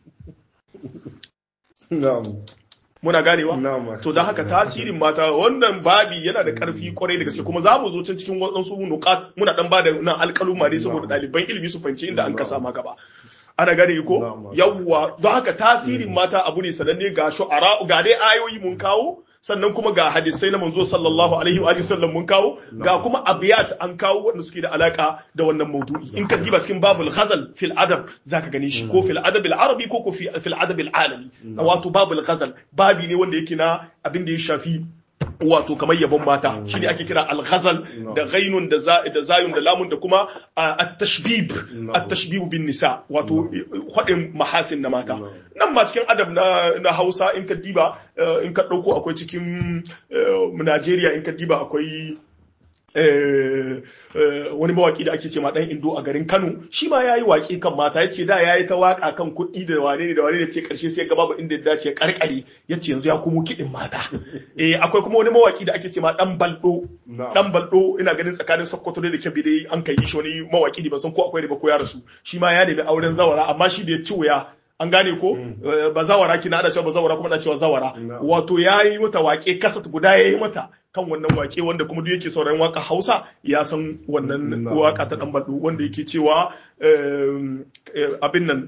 na'am muna ganewa na'am to da haka tasirin mata wannan babi yana da karfi kwarai da gaske kuma za mu zo can cikin waɗansu nukat muna dan ba da nan alƙaluma ne saboda ɗaliban ilimi su fahimci inda an kasa ma gaba ana gane ko yawwa don haka tasirin mata abu ne sananne ga shu'ara ga dai ayoyi mun kawo sannan kuma ga hadisai na manzo sallallahu alaihi wa sallam mun kawo ga kuma abiyat an kawo wanda suke da alaka da wannan maudu'i in ka diba cikin babul ghazal fil adab zaka gane shi ko fil adab al arabi ko ko fil adab al alami wato babul ghazal babi ne wanda yake na abin da ya shafi wato kamar yabon mata shine ake kira al-ghazal da ghainun da da zayun da lamun da kuma at-tashbib at-tashbib bin nisa wato hadin mahasin na mata nan ma cikin adab na na Hausa in ka diba in ka dauko akwai cikin Najeriya in ka diba akwai wani mawaki da ake ce ma dan indo a garin Kano shi ma yayi waki kan mata yace da yayi ta waka kan kuɗi da wane ne da wane ne ce karshe sai ga babu inda ya dace karkare yace yanzu ya komo kiɗin mata eh akwai kuma wani mawaki da ake ce ma dan baldo dan baldo ina ganin tsakanin Sokoto da Kebbi dai an kai shi wani mawaki ne ban san ko akwai ne ba ko ya rasu shi ma ya nemi auren zawara amma shi da ya ci wuya an gane ko ba zawara kina ana cewa ba zawara kuma ana cewa zawara wato yayi mata wake kasat guda yayi mata kan wannan wake wanda kuma duk yake sauraron waka Hausa ya san wannan waka ta dan baldu wanda yake cewa abin nan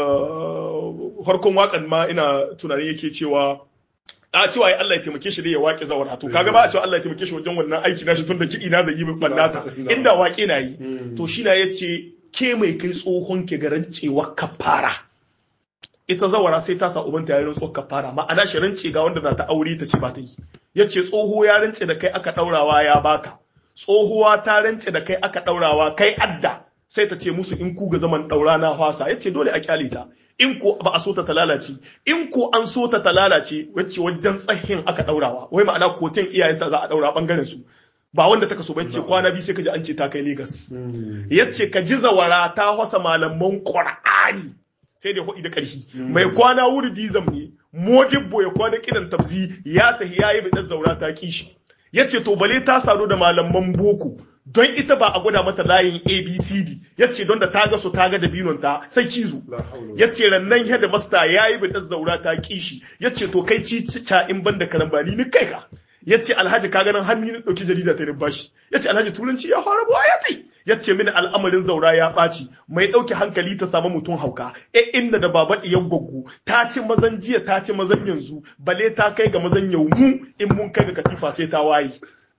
farkon wakan ma ina tunanin yake cewa a cewa ai Allah ya taimake shi dai ya waƙe zawara to kaga ba a cewa Allah ya taimake shi wajen wannan aiki nashi tun da kiɗi na da yi bannata inda waƙe na yi to shi na yace ke mai kai tsohon ke garancewa kafara ita zawara sai ta sa ubanta ya rantsuwar kafara ma'ana shi rance ga wanda za ta aure ta ce ba ta yi yace tsoho ya rance da kai aka daurawa ya baka tsohuwa ta rance da kai aka daurawa kai adda sai ta ce musu in ku ga zaman daura na fasa yace dole a kyale ta in ko ba a so ta lalace in ko an so ta lalace wacce wajen tsahin aka daurawa wai ma'ana koten iyayenta za a daura bangaren su ba wanda ta kaso bace kwana biyu sai ka ji an ce ta kai Legas. yace ka ji zawara ta hasa malaman Qur'ani sai da hudi da ƙarfi mai kwana wuri dizam ne modibbo ya kwana kidan tafsi ya tahi yayi bidan zaura ta kishi yace to bale ta sado da malaman boko don ita ba a gwada mata layin abcd yace don da ta ga su ta ga dabinon ta sai cizo yace rannan head master yayi bidan zaura ta kishi yace to kai ci ca in banda karambani ni kai ka yace alhaji ka ganin hannu ni dauki jarida ta bashi yace alhaji turanci ya fara buwa ya kai yace mini al'amarin zaura ya ɓaci mai ɗauke hankali ta samu mutum hauka e inda da baba ɗiyan gwaggo ta ci mazan jiya ta ci mazan yanzu bale ta kai ga mazan yau mu in mun kai ga katifa sai ta waye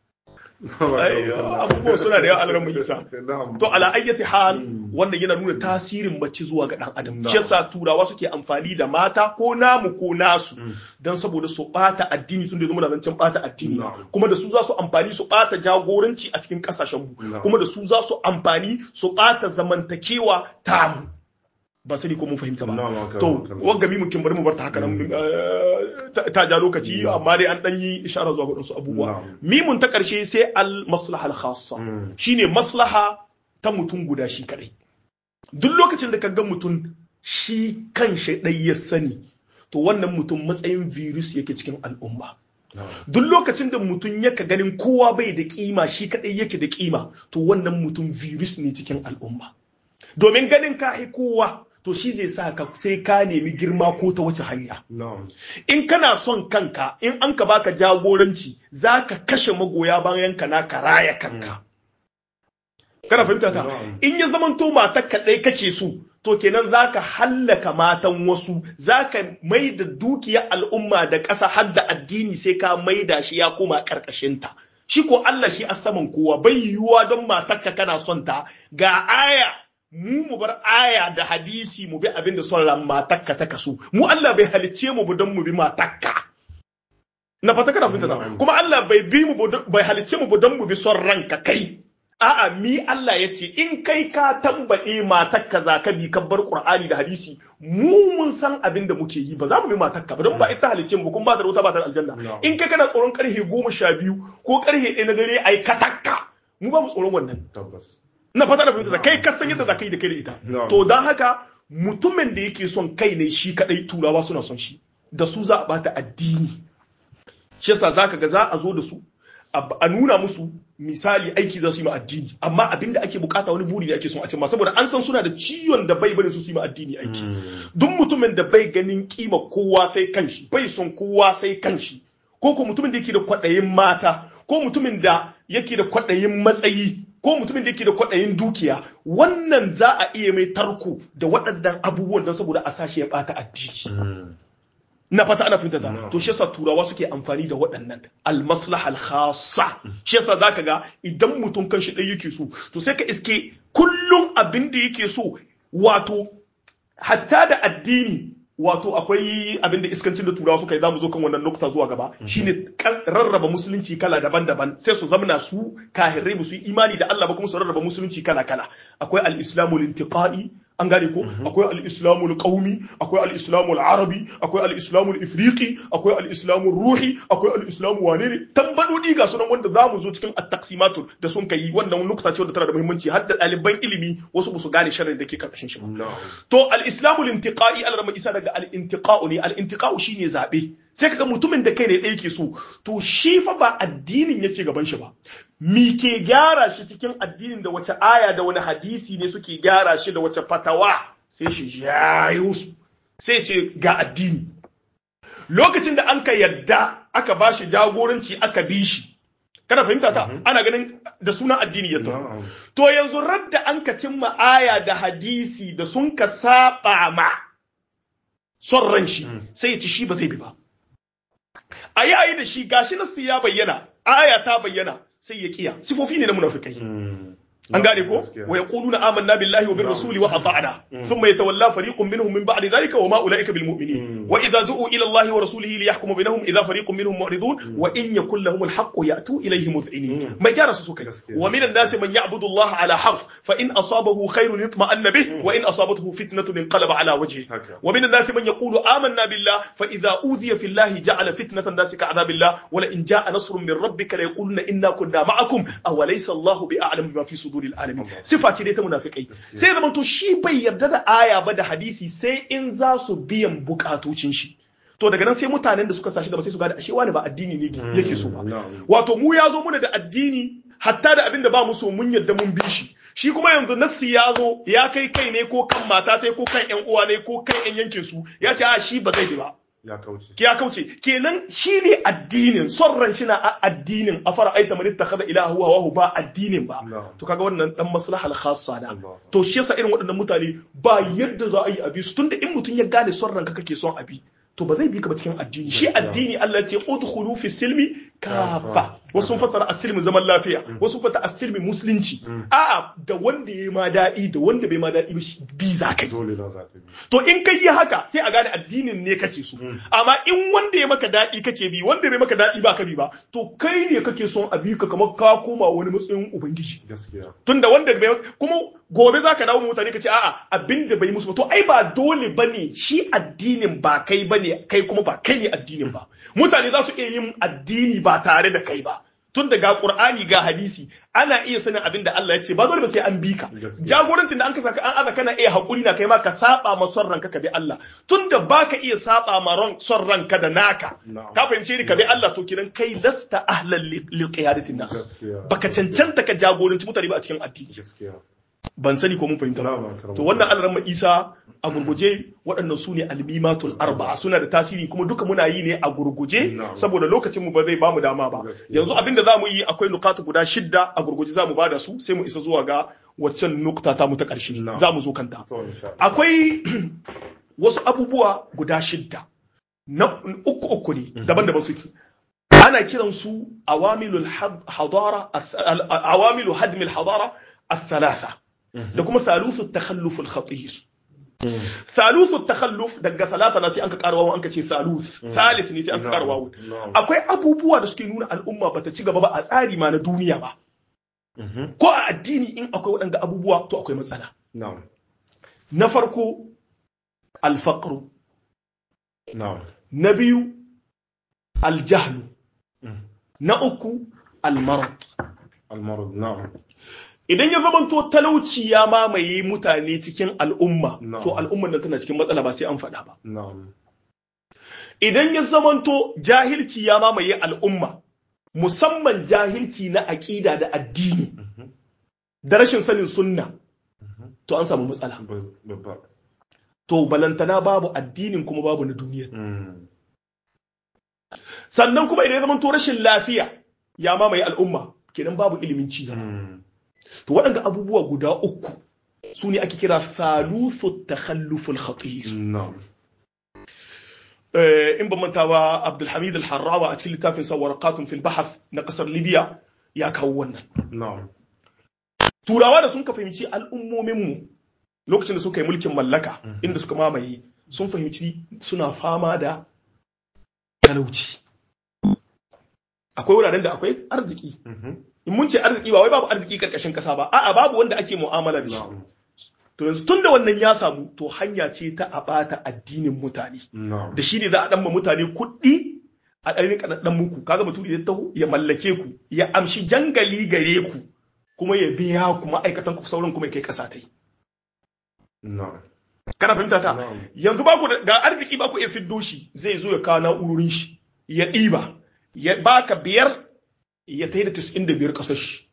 abubuwan suna da yawa alaran mai isa to ala ayyati hal wannan yana nuna tasirin mace zuwa ga dan adam shi yasa turawa suke amfani da mata ko namu ko nasu dan saboda su bata addini tun da zama da zancen bata addini kuma da su za su amfani su bata jagoranci a cikin kasashen mu kuma da su za su amfani su bata zamantakewa tamu ba sani ko mun fahimta ba to wanga mi mukin bari mu bar ta haka nan ta ja lokaci amma dai an dan yi ishara zuwa ga wasu abubuwa mimun ta karshe sai al maslaha al khassa shine maslaha ta mutum guda shi kadai duk lokacin da ka ga mutum shi kan shi dai ya sani to wannan mutum matsayin virus yake cikin al'umma duk lokacin da mutum yaka ganin kowa bai da kima shi kadai yake da kima to wannan mutum virus ne cikin al'umma domin ganin ka kowa to shi zai sa ka sai ka nemi girma ko ta wace hanya. In kana son kanka, in an ka baka jagoranci, za ka kashe magoya bayan ka na ka raya kanka. Kana fahimta ta? In ya zamanto matar kaɗai kake so, to kenan za ka hallaka matan wasu, za ka mai da dukiya al'umma da ƙasa har da addini sai ka maida shi ya koma ƙarƙashinta. Shi ko Allah shi a saman kowa bai yiwuwa don matarka kana son ta ga aya mu mu bar aya da hadisi mu bi abin da son ran matakka ta kaso mu Allah bai halicce mu don mu bi matakka na fata kana fahimta kuma Allah bai bi mu bai halicce mu don mu bi son ranka kai a'a mi Allah ya ce in kai ka tambaye matakka za ka bi kabbar Qur'ani da hadisi mu mun san abin da muke yi ba za mu bi matakka ba don ba ita halicce mu kuma ba da wuta ba da aljanna in kai kana tsoron karhe goma sha biyu ko karhe ɗaya na dare ai katakka mu ba mu tsoron wannan tabbas na fata da fahimta kai ka san yadda za ka yi da kai da ita to don haka mutumin da yake son kai ne shi kadai turawa suna son shi da su za a bata addini shi yasa zaka ga za a zo da su a nuna musu misali aiki za su yi ma addini amma abin da ake bukata wani buri ne ake son a cimma saboda an san suna da ciwon da bai bari su su yi ma addini aiki duk mutumin da bai ganin kima kowa sai kanshi bai son kowa sai kanshi ko ko mutumin da yake da kwaɗayin mata ko mutumin da yake da kwaɗayin matsayi ko mutumin da yake da kwaɗayin dukiya wannan za a iya mai tarko da waɗannan abubuwan don saboda a sashi ya ɓata addini na fata ana fahimta ta to shi yasa turawa suke amfani da waɗannan almaslaha alkhassa shi yasa zaka ga idan mutum kan shi ɗaya yake so to sai ka iske kullum abin da yake so wato hatta da addini wato akwai abin da iskancin da turawa suka yi zamu zo kan wannan nukta zuwa gaba shine rarraba musulunci kala daban-daban sai su zamana su kahirai ba su yi imani da Allah ba kuma su rarraba musulunci kala-kala akwai al-islamu lintiqai an gane ko akwai al-islamu al-qaumi akwai al-islamu al-arabi akwai al-islamu al-ifriqi akwai al-islamu ruhi akwai al-islamu wane ne tambadodi ga sunan wanda zamu zo cikin at-taqsimatul da sun kai wannan nukta ce wanda tana da muhimmanci har da ɗaliban ilimi wasu ba su gane sharrin da ke karkashin shi ba to al-islamu al-intiqai al-rama isa daga al-intiqa'u ne al-intiqa'u shine zabe sai kaga mutumin da kai ne ɗaya ke so to shi fa ba addinin yake gaban shi ba mi ke gyara shi cikin addinin da wace aya da wani hadisi ne suke gyara shi da wace fatawa sai shi jayo su sai ce ga addini lokacin da an ka yadda aka ba shi jagoranci aka bi shi kana fahimta ta ana ganin da sunan addini ya to yanzu radda an ka cimma aya da hadisi da sun ka saba ma son ran shi sai ya ci shi ba zai bi ba a yi ayi da shi gashi nasu ya bayyana aya ta bayyana sai ya kiya sifofi ne na munafikai an gane ko wa yaquluna amanna billahi wa bir rasuli wa ata'na thumma yatawalla fariqun minhum min ba'di dhalika wa ma ulaika bil mu'minin wa idha du'u ila allahi wa rasulihi liyahkuma bainahum idha fariqun minhum mu'ridun wa in yakul lahum al haqq ya'tu ilayhi mudh'inin mai gyara su suka wa min an-nasi man ya'budu allaha ala harf fa in asabahu khairun yutma'anna bih wa in asabathu fitnatun inqalaba ala wajhihi wa min an-nasi man yaqulu amanna billah fa idha udhiya fi allahi ja'ala fitnatan nasi ka'adhabillah wa la in ja'a nasrun min rabbika la yaquluna inna kunna ma'akum aw laysa allahu bi'a'lam bima fi suduril alamin sifa ce dai ta munafikai sai zama to shi bai yarda da aya ba da hadisi sai in za su biyan bukatocin shi to daga nan sai mutanen da suka sashi gaba sai su gada ashe wani ba addini ne yake so ba wato mu ya zo muna da addini hatta da abin da ba mu so mun yarda mun bi shi shi kuma yanzu nassi ya zo ya kai kai ne ko kan mata ta ko kan yan uwa ne ko kan yan yankin su ya ce a shi ba zai bi ba ya kauce ya kauce kenan shine addinin son ran shi na addinin afara aita man ittakhadha ilaha huwa wa ba addinin ba to kaga wannan dan maslaha al khassa da to shi yasa irin waɗannan mutane ba yadda za a yi abi su tunda in mutun ya gane son ranka kake son abi to ba zai bi ka ba cikin addini shi addini Allah ya ce udkhulu fi silmi kafa wasu sun fassara asilmi zaman lafiya wasu fata asilmi musulunci a'a da wanda ya ma daɗi da wanda bai ma daɗi bi za ka yi to in kai yi haka sai a gane addinin ne kake so amma in wanda ya maka daɗi kake bi wanda bai maka daɗi ba ka bi ba to kai ne kake son a bi ka kamar ka koma wani matsayin ubangiji tunda wanda bai kuma gobe za ka dawo mutane ka ce a'a abin da bai musu ba to ai ba dole bane shi addinin ba kai bane kai kuma ba kai ne addinin ba mutane za su iya yin addini ba tare da kai ba tun daga Qur'ani ga hadisi ana iya sanin abin da Allah ya ce ba dole ba sai an bi ka jagorancin da an kasa an aza kana iya hakuri na kai ma ka saba ma son ranka ka bi Allah tun da baka iya saba ma ran son ranka da naka ka fahimce ni ka bi Allah to kiran kai lasta ahlan li qiyadatin nas baka cancanta ka jagoranci mutane ba a cikin addini ban sani ko mun fahimta ba to wannan alaran isa a gurguje waɗannan su ne almimatul arba'a suna da tasiri kuma duka muna yi ne a gurguje saboda lokacin mu ba zai bamu dama ba yanzu abin da zamu yi akwai nukata guda shidda a gurguje zamu bada su sai mu isa zuwa ga waccan nukta ta mu ta ƙarshe zamu zo kanta akwai wasu abubuwa guda shidda na uku uku ne daban-daban suke ana kiran su awamilul hadara awamilu hadmil hadara الثلاثة da kuma thalusu takhalluf al-khatir thalusu takhalluf daga salasa na sai an ka karwawo an ka ce thalus thalith ne sai an ka karwawo akwai abubuwa da suke nuna al'umma bata ci gaba ba a tsari ma na duniya ba ko a addini in akwai waɗanda abubuwa to akwai matsala na farko alfaqru na biyu aljahlu na uku almarad almarad na'am idan ya zamanto talauci ya mamaye mutane cikin al'umma to al'umman nan tana cikin matsala ba sai an faɗa ba idan ya zamanto jahilci ya mamaye al'umma musamman jahilci na aƙida da addini da rashin sanin sunna to an samu matsala babba to balantana babu addinin kuma babu na duniya Mm. sannan kuma idan ya zama to rashin lafiya ya mamaye al'umma kenan babu ilimin ci gaba Mm. to waɗanda abubuwa guda uku su ne ake kira thaluthu takhalluful khatir na'am Eh, in ban manta ba Abdulhamid al-Harrawa a cikin littafin sa warqatun fil bahath na kasar Libya ya kawo wannan na'am turawa da sun ka fahimci al'ummomin mu lokacin da suka yi mulkin mallaka inda suka mamaye sun fahimci suna fama da talauci akwai wuraren da akwai arziki Mhm. in mun ce arziki ba wai babu arziki karkashin kasa ba a'a babu wanda ake mu'amala da shi na'am to yanzu tunda wannan ya samu to hanya ce ta a bata addinin mutane na'am da shi ne za a ɗan ma mutane kuɗi a ɗan rika ɗan muku kaga mutum ya taho ya mallake ku ya amshi jangali gare ku kuma ya biya ku ma'aikatan ku sauran kuma ya kai ƙasa ta yi na'am kana fahimta ta Na'am. yanzu ba ku da ga arziki ba ku iya fiddo shi zai zo ya kawo na'urorin shi ya ɗiba ya baka biyar ya tai da tis'in da biyar ƙasar shi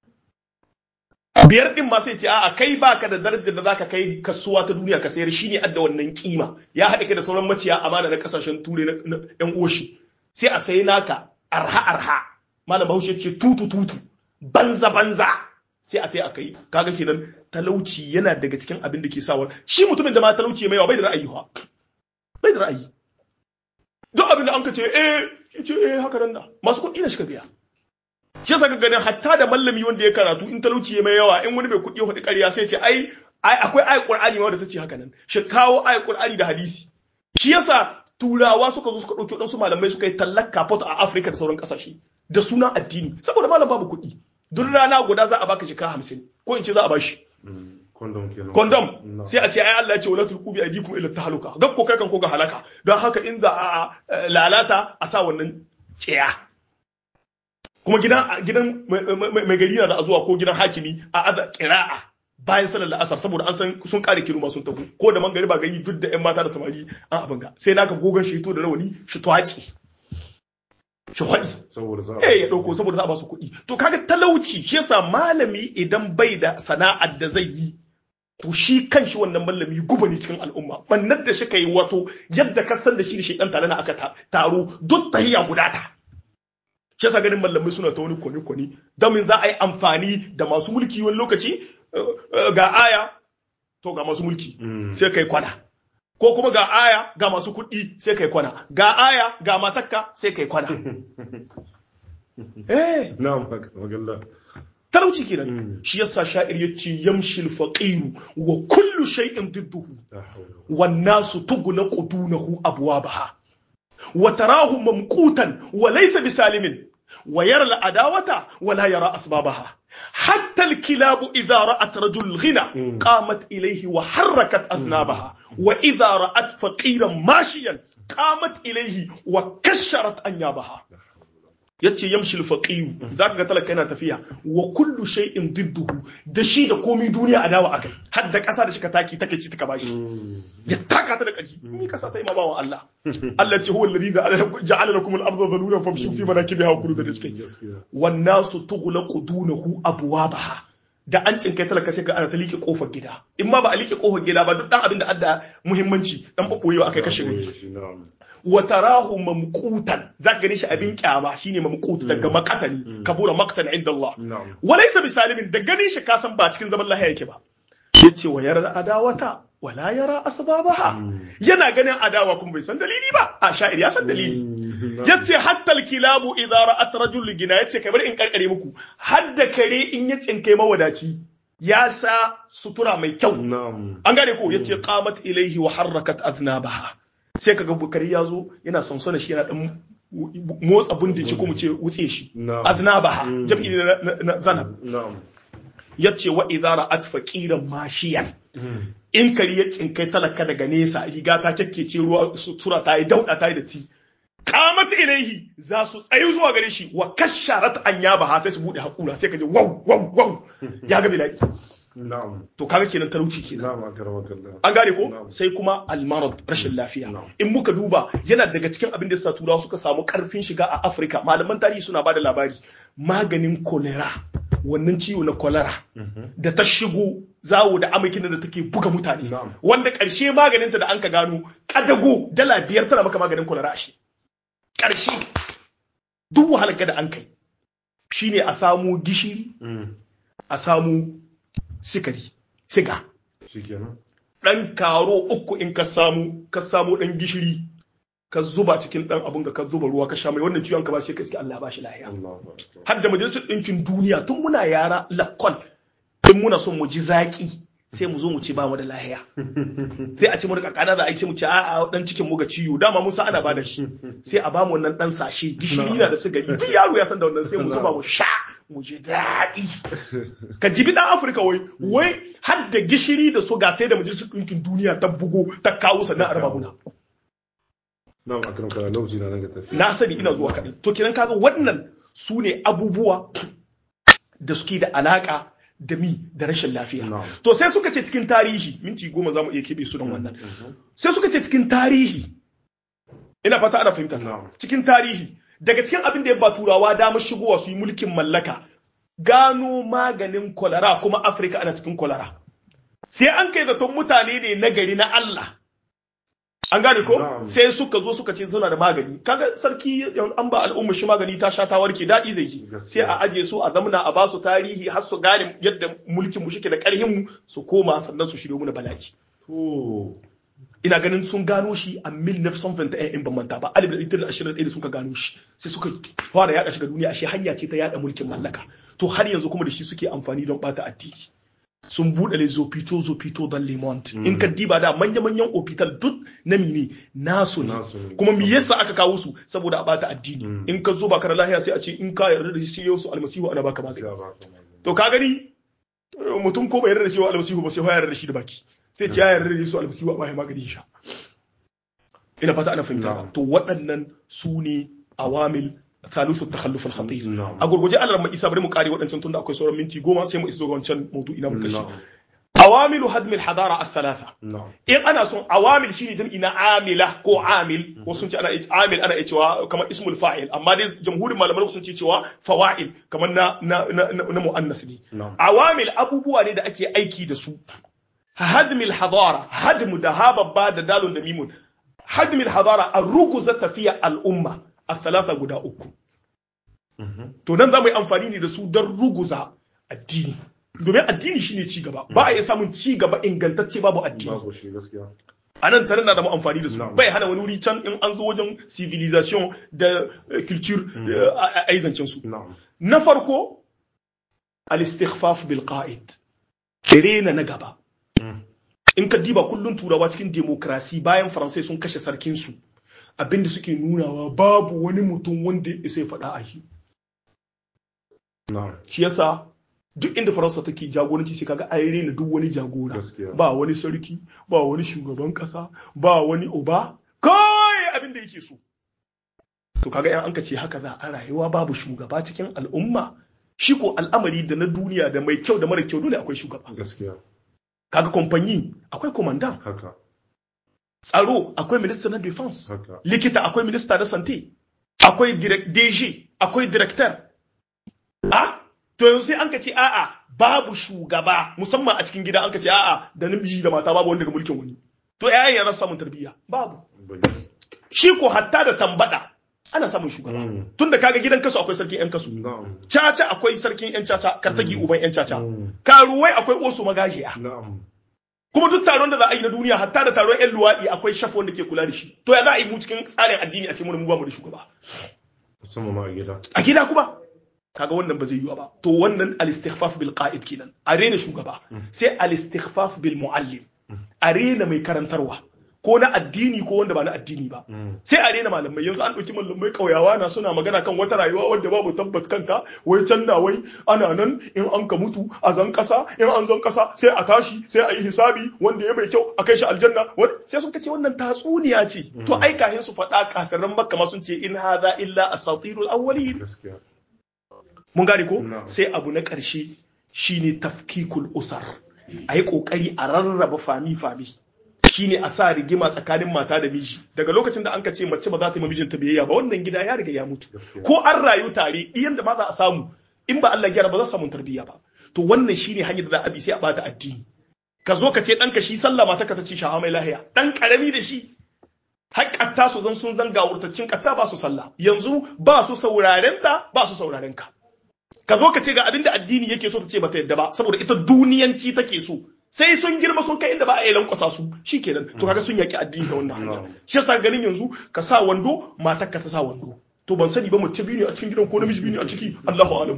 biyar ɗin ma sai ce a'a kai baka da darajar da zaka kai kasuwa ta duniya ka sayar shine adda wannan kima ya haɗa kai da sauran maciya amana na ƙasashen turai na na ƴan uwashi sai a sayi naka arha arha malam bahaushe ce tutu tutu banza banza sai a tai a kai kaga kenan talauci yana daga cikin abin da ke sawa shi mutumin da ma talauci mai yawa bai da ra'ayi fa bai da ra'ayi duk abin da an ka ce eh ya ce eh haka nan na masu kuɗi na shi ka biya shi yasa ka ganin hatta da mallami wanda ya karatu in talauci ya mai yawa in wani mai kuɗi ya faɗi ƙarya sai ce ai ai akwai ayat qur'ani ma wanda ta ce haka nan shi kawo ayat qur'ani da hadisi shi yasa turawa suka zo suka ɗauki waɗansu malamai suka yi tallar kafot a afirka da sauran ƙasashe da sunan addini saboda malam babu kuɗi duk rana guda za a baka shika hamsin ko in ce za a bashi Mm. kondom kenan kondom Na'am. sai a ce ai Allah ya ce wala tulqu bi aydikum ila tahluka gab ko kai kan ko ga halaka don haka in za a a, lalata a sa wannan ciya kuma gidan gidan mai- mai mai gari na da zuwa ko gidan hakimi a aza qira'a bayan salar la'asar saboda an san sun kare kiruma sun tafi ko da mangari ba gari duk da yan mata da samari an abin ga sai naka gogon shi to da rawani shi twaci shi hwadi saboda za eh ya dauko saboda za a ba su kuɗi to kaga talauci shi yasa malami idan bai da sana'ar da zai yi to shi kanshi wannan malami guba ne cikin al'umma bannar da shi kai wato yadda ka san da shi da shi dan tare na aka ta- taro duk tahiyya guda ta shi yasa ganin malamai suna ta wani kwani kwani domin za a yi amfani da masu mulki wani lokaci eh, eh, ga aya to ga masu mulki Mm. sai kai kwana ko kuma ga aya ga masu kuɗi sai kai kwana ga aya ga matakka sai kai kwana eh na'am haka magalla talauci kenan Mm. shi yasa sha'ir yace yamshil faqiru wa kullu shay'in didduhu la hawla wan nasu tughlaqu dunahu abwabaha wa tarahu mamqutan wa laysa bisalimin wa yara al-adawata wa la yara asbabaha حتى الكلاب إذا رأت رجل الغنى Mm. قامت إليه وحركت أذنابها وإذا رأت فقيرا ماشيا قامت إليه وكشرت أنيابها yace yamshil faqiyu zaka ga talaka yana tafiya wa kullu shay'in didduhu da shi da komai duniya adawa akai har da kasa da shi ka taki take ci taka bashi Mm. ya taka ta da ƙarfi ni kasa ta yi ma bawan Allah Allah ce huwa alladhi ja'ala lakum al-ardha dhalulan famshu fi manakibiha wa kulu da rizqi gaskiya wan nasu tughlaqu dunahu abwabaha da an cinkai talaka sai ga ana ta liƙe kofar gida in ma ba a liƙe kofar gida ba duk dan abin da adda muhimmanci dan baboyewa akai kashe gari Shi, na'am wa tarahu mamqutan zaka gani shi abin kyama shine mamqut daga makatani kabura maktan inda Allah na'am walaysa bisalimin da ganin shi kasan ba cikin zaman lahiya yake ba yace wa yara adawata wala yara asbabaha yana ganin adawa kuma bai san dalili ba a sha'ir ya san dalili Mm. yace hatta alkilabu idza ra'at rajul gina yace kai bari in karkare muku hadda kare in ya tsinkai mawadaci ya sa sutura mai kyau na'am an gane ko yace qamat ilaihi wa harrakat aznabaha sai kaga bukari ya zo yana sonsona shi yana dan motsa bundin shi ko mu ce wutse shi Na'am. aznabaha Mm. jam'i ne na- na- na zanab na'am yace wa idza ra'at faqiran mashiyan Mm. in kari ya tsinkai talaka daga nesa riga ta kyakkece ruwa sutura ta yi dauda ta yi datti qamat ilaihi za su tsayu zuwa gare shi wa kasharat anyabaha sai su bude hakura sai kaje wow wow wow ya ga bilaki na'am to kaga kenan talauci kenan na'am akramakallah an gane ko Na'am. sai kuma almarad rashin lafiya Na'am. in muka duba yana daga cikin abin da sa turawa suka samu karfin shiga a afirka malaman tarihi suna bada labari maganin kolera wannan ciwo na kolera da ta shigo zawo da amakin da take buga mutane Na'am. wanda ƙarshe maganinta da an ka gano kadago dala biyar tana maka maganin kolera a shi ƙarshe duk wahalar da an kai shine a samu gishiri Mm. a samu sikari siga shikenan ɗan karo uku in ka samu ka samu ɗan gishiri ka zuba cikin ɗan abun da ka zuba ruwa ka sha mai wannan ciwon ka ba shi ka iske Allah ba shi lahiya Allahu akbar har da majalisar ɗinkin duniya tun muna yara lakkol in muna son mu ji zaƙi sai mu zo mu ce ba mu da lahiya sai a ce mu da kakana za a yi sai mu ce a'a dan cikin mu ga ciwo dama mun san ana ba da shi sai a ba mu wannan dan sashe gishiri na da sigari duk yaro ya san da wannan sai mu zuba mu sha mu ji daɗi ka jibi ɗan afirka wai wai har da gishiri da suga sai da majalisar ɗinkin duniya ta bugo ta kawo sannan a raba muna na'am akramakallah lokaci na nan ga tafi na sani ina zuwa kaɗai to kenan kaga wannan su ne abubuwa da suke da alaka da mi da rashin lafiya Na'am. to sai suka ce cikin tarihi minti goma za mu iya keɓe su don wannan sai suka ce cikin tarihi ina fata ana fahimta Na'am. cikin tarihi daga cikin abin da ya ba turawa damar shigowa su yi mulkin mallaka gano maganin kwalara kuma afirka ana cikin kwalara sai an kai zaton mutane ne na gari na Allah an gane ko Na'am. sai suka zo suka ce suna da magani kaga sarki yan- an ba al'umma shi magani ta sha ta warke daɗi zai ji sai Gaskiya. a aje su a zamna a ba su tarihi har su gane yadda mulkin mu shike da ƙarhin mu su koma sannan su shiryo mu na bala'i to ina ganin sun gano shi a 1921 in ban manta ba 1921 da suka gano shi sai suka fara yada shi ga duniya ashe hanya ce ta yada mulkin mallaka to har yanzu kuma da shi suke amfani don bata addini sun buɗe le zopito zopito don le monde in ka diba da manya-manyan opital duk na mine nasu ne Nasu ne. kuma me yasa aka kawo su saboda a bata addini Mm. in ka zo ba kana lahiya sai a ce in ka yarda da shi yau su almasihu ana baka magani ya ba ka magana. to ka gani eh, mutum ko bai yarda da shi wa almasihu ba sai ya yarda da shi da baki sai ce ya yarda da shi almasihu amma ya magani sha ina fata ana fahimta Na'am. to waɗannan su ne awamil thalithu takhalluf al-khatir Na'am. a gurguje Allah mai isa bari mu kare waɗancan tunda akwai sauran minti goma sai mu isa ga wancan maudu'i na mu kashi na'am awamilu hadm al-hadara al-thalatha na'am in ana son awamil shine jam'i na amila ko amil wasu sun ce ana amil ana iya cewa kamar ismul fa'il amma dai jamhurin malamai sun ce cewa fawa'il kamar na na na, na, na muannas ne na'am awamil abubuwa ne da ake aiki da su hadmil hadara hadmu da hababba da dalun da mimun hadmil hadara a ruguza tafiya al'umma a thalatha guda uku Mhm. to nan za mu yi amfani ne da su don ruguza addini domin addini shine ci gaba ba a iya samun ci gaba ingantacce babu addini babu shi gaskiya a nan tare na da mu amfani da su Na'am. bai hana wani wuri can in an zo wajen civilization da eh, culture eh, a a- aizancin su na'am na farko al-istighfaf bil qa'id rena na gaba Mm. in ka diba kullun turawa cikin demokrasi bayan faransai sun kashe sarkin su abinda suke nunawa babu wani mutum wanda ya isa ya faɗa a shi na'am shi yasa duk inda faransa take jagoranci sai kaga an rena duk wani jagora Gaskiya. ba wani sarki ba wani shugaban kasa ba wani uba kai abin da yake so to kaga yan anka ce haka za a rayuwa babu shugaba cikin al'umma shi ko al'amari da na duniya da mai kyau da mara kyau dole akwai shugaba gaskiya kaga kamfanyi akwai komandan haka tsaro akwai minista na defense haka likita akwai minista na sante akwai direct DG akwai director a to yanzu sai an ka ce a'a babu shugaba musamman a cikin gida an ka ce a'a da namiji da mata babu wanda ga mulkin wani to yayin ya samun tarbiyya babu bane shi ko hatta da tambada ana samun shugaba Mm. tunda kaga gidan kasu akwai sarkin yan kasu na'am caca akwai sarkin yan caca kartagi uban yan caca Mm. karuwai akwai osu magajiya na'am kuma duk taron da za a yi na duniya hatta da taron yan luwaɗi akwai shaf wanda ke kula da shi to ya za a yi mu cikin tsarin addini a ce mu mu ba mu da shugaba musamman ma a gida a gida kuma kaga wannan ba zai yiwu ba to wannan al-istighfaf bil qa'id kenan a rena shugaba sai al-istighfaf bil muallim a rena mai karantarwa ko na addini ko wanda ba na addini ba Mm. sai a rena malamai yanzu an ɗauki malamai ƙauyawa na suna magana kan wata rayuwa wadda babu tabbat kanta wai can na wai ana nan in an ka mutu a zan ƙasa in an zan ƙasa sai a tashi sai a yi hisabi wanda ya mai kyau a kai shi aljanna wani sai sun kace wannan tatsuniya ce to ai kahin su faɗa kafiran makka ma sun ce in hadha illa asatirul awwalin gaskiya mun gane ko Na'am. sai abu na ƙarshe shine tafkikul usar a yi ƙoƙari a rarraba fami-fami shine a sa rigima tsakanin mata da miji daga lokacin da an ka ce mace ba za ta yi mijinta biyayya ba wannan gida ya riga ya mutu ko an rayu tare ɗiyan da ma za a samu in ba Allah gyara ba za su samu tarbiyya ba to wannan shine hanyar da za a bi sai a bata addini ka zo ka ce ɗanka shi sallah mata ka ta ce shaha mai lahiya ɗan ƙarami da shi har ƙatta su zan sun zanga wurtaccin ƙatta ba su sallah yanzu ba su sauraren ta ba su sauraren ka ka zo ka ce ga abin da addini yake so ta ce bata yadda ba saboda ita duniyanci take so sai sun girma sun kai inda ba a yi lankwasa su shikenan to kaga sun yaki addini ta wannan hanya shi yasa ganin yanzu ka sa wando matar ka ta sa wando to ban sani ba mace biyu ne a cikin gidan ko namiji biyu ne a ciki Allahu alam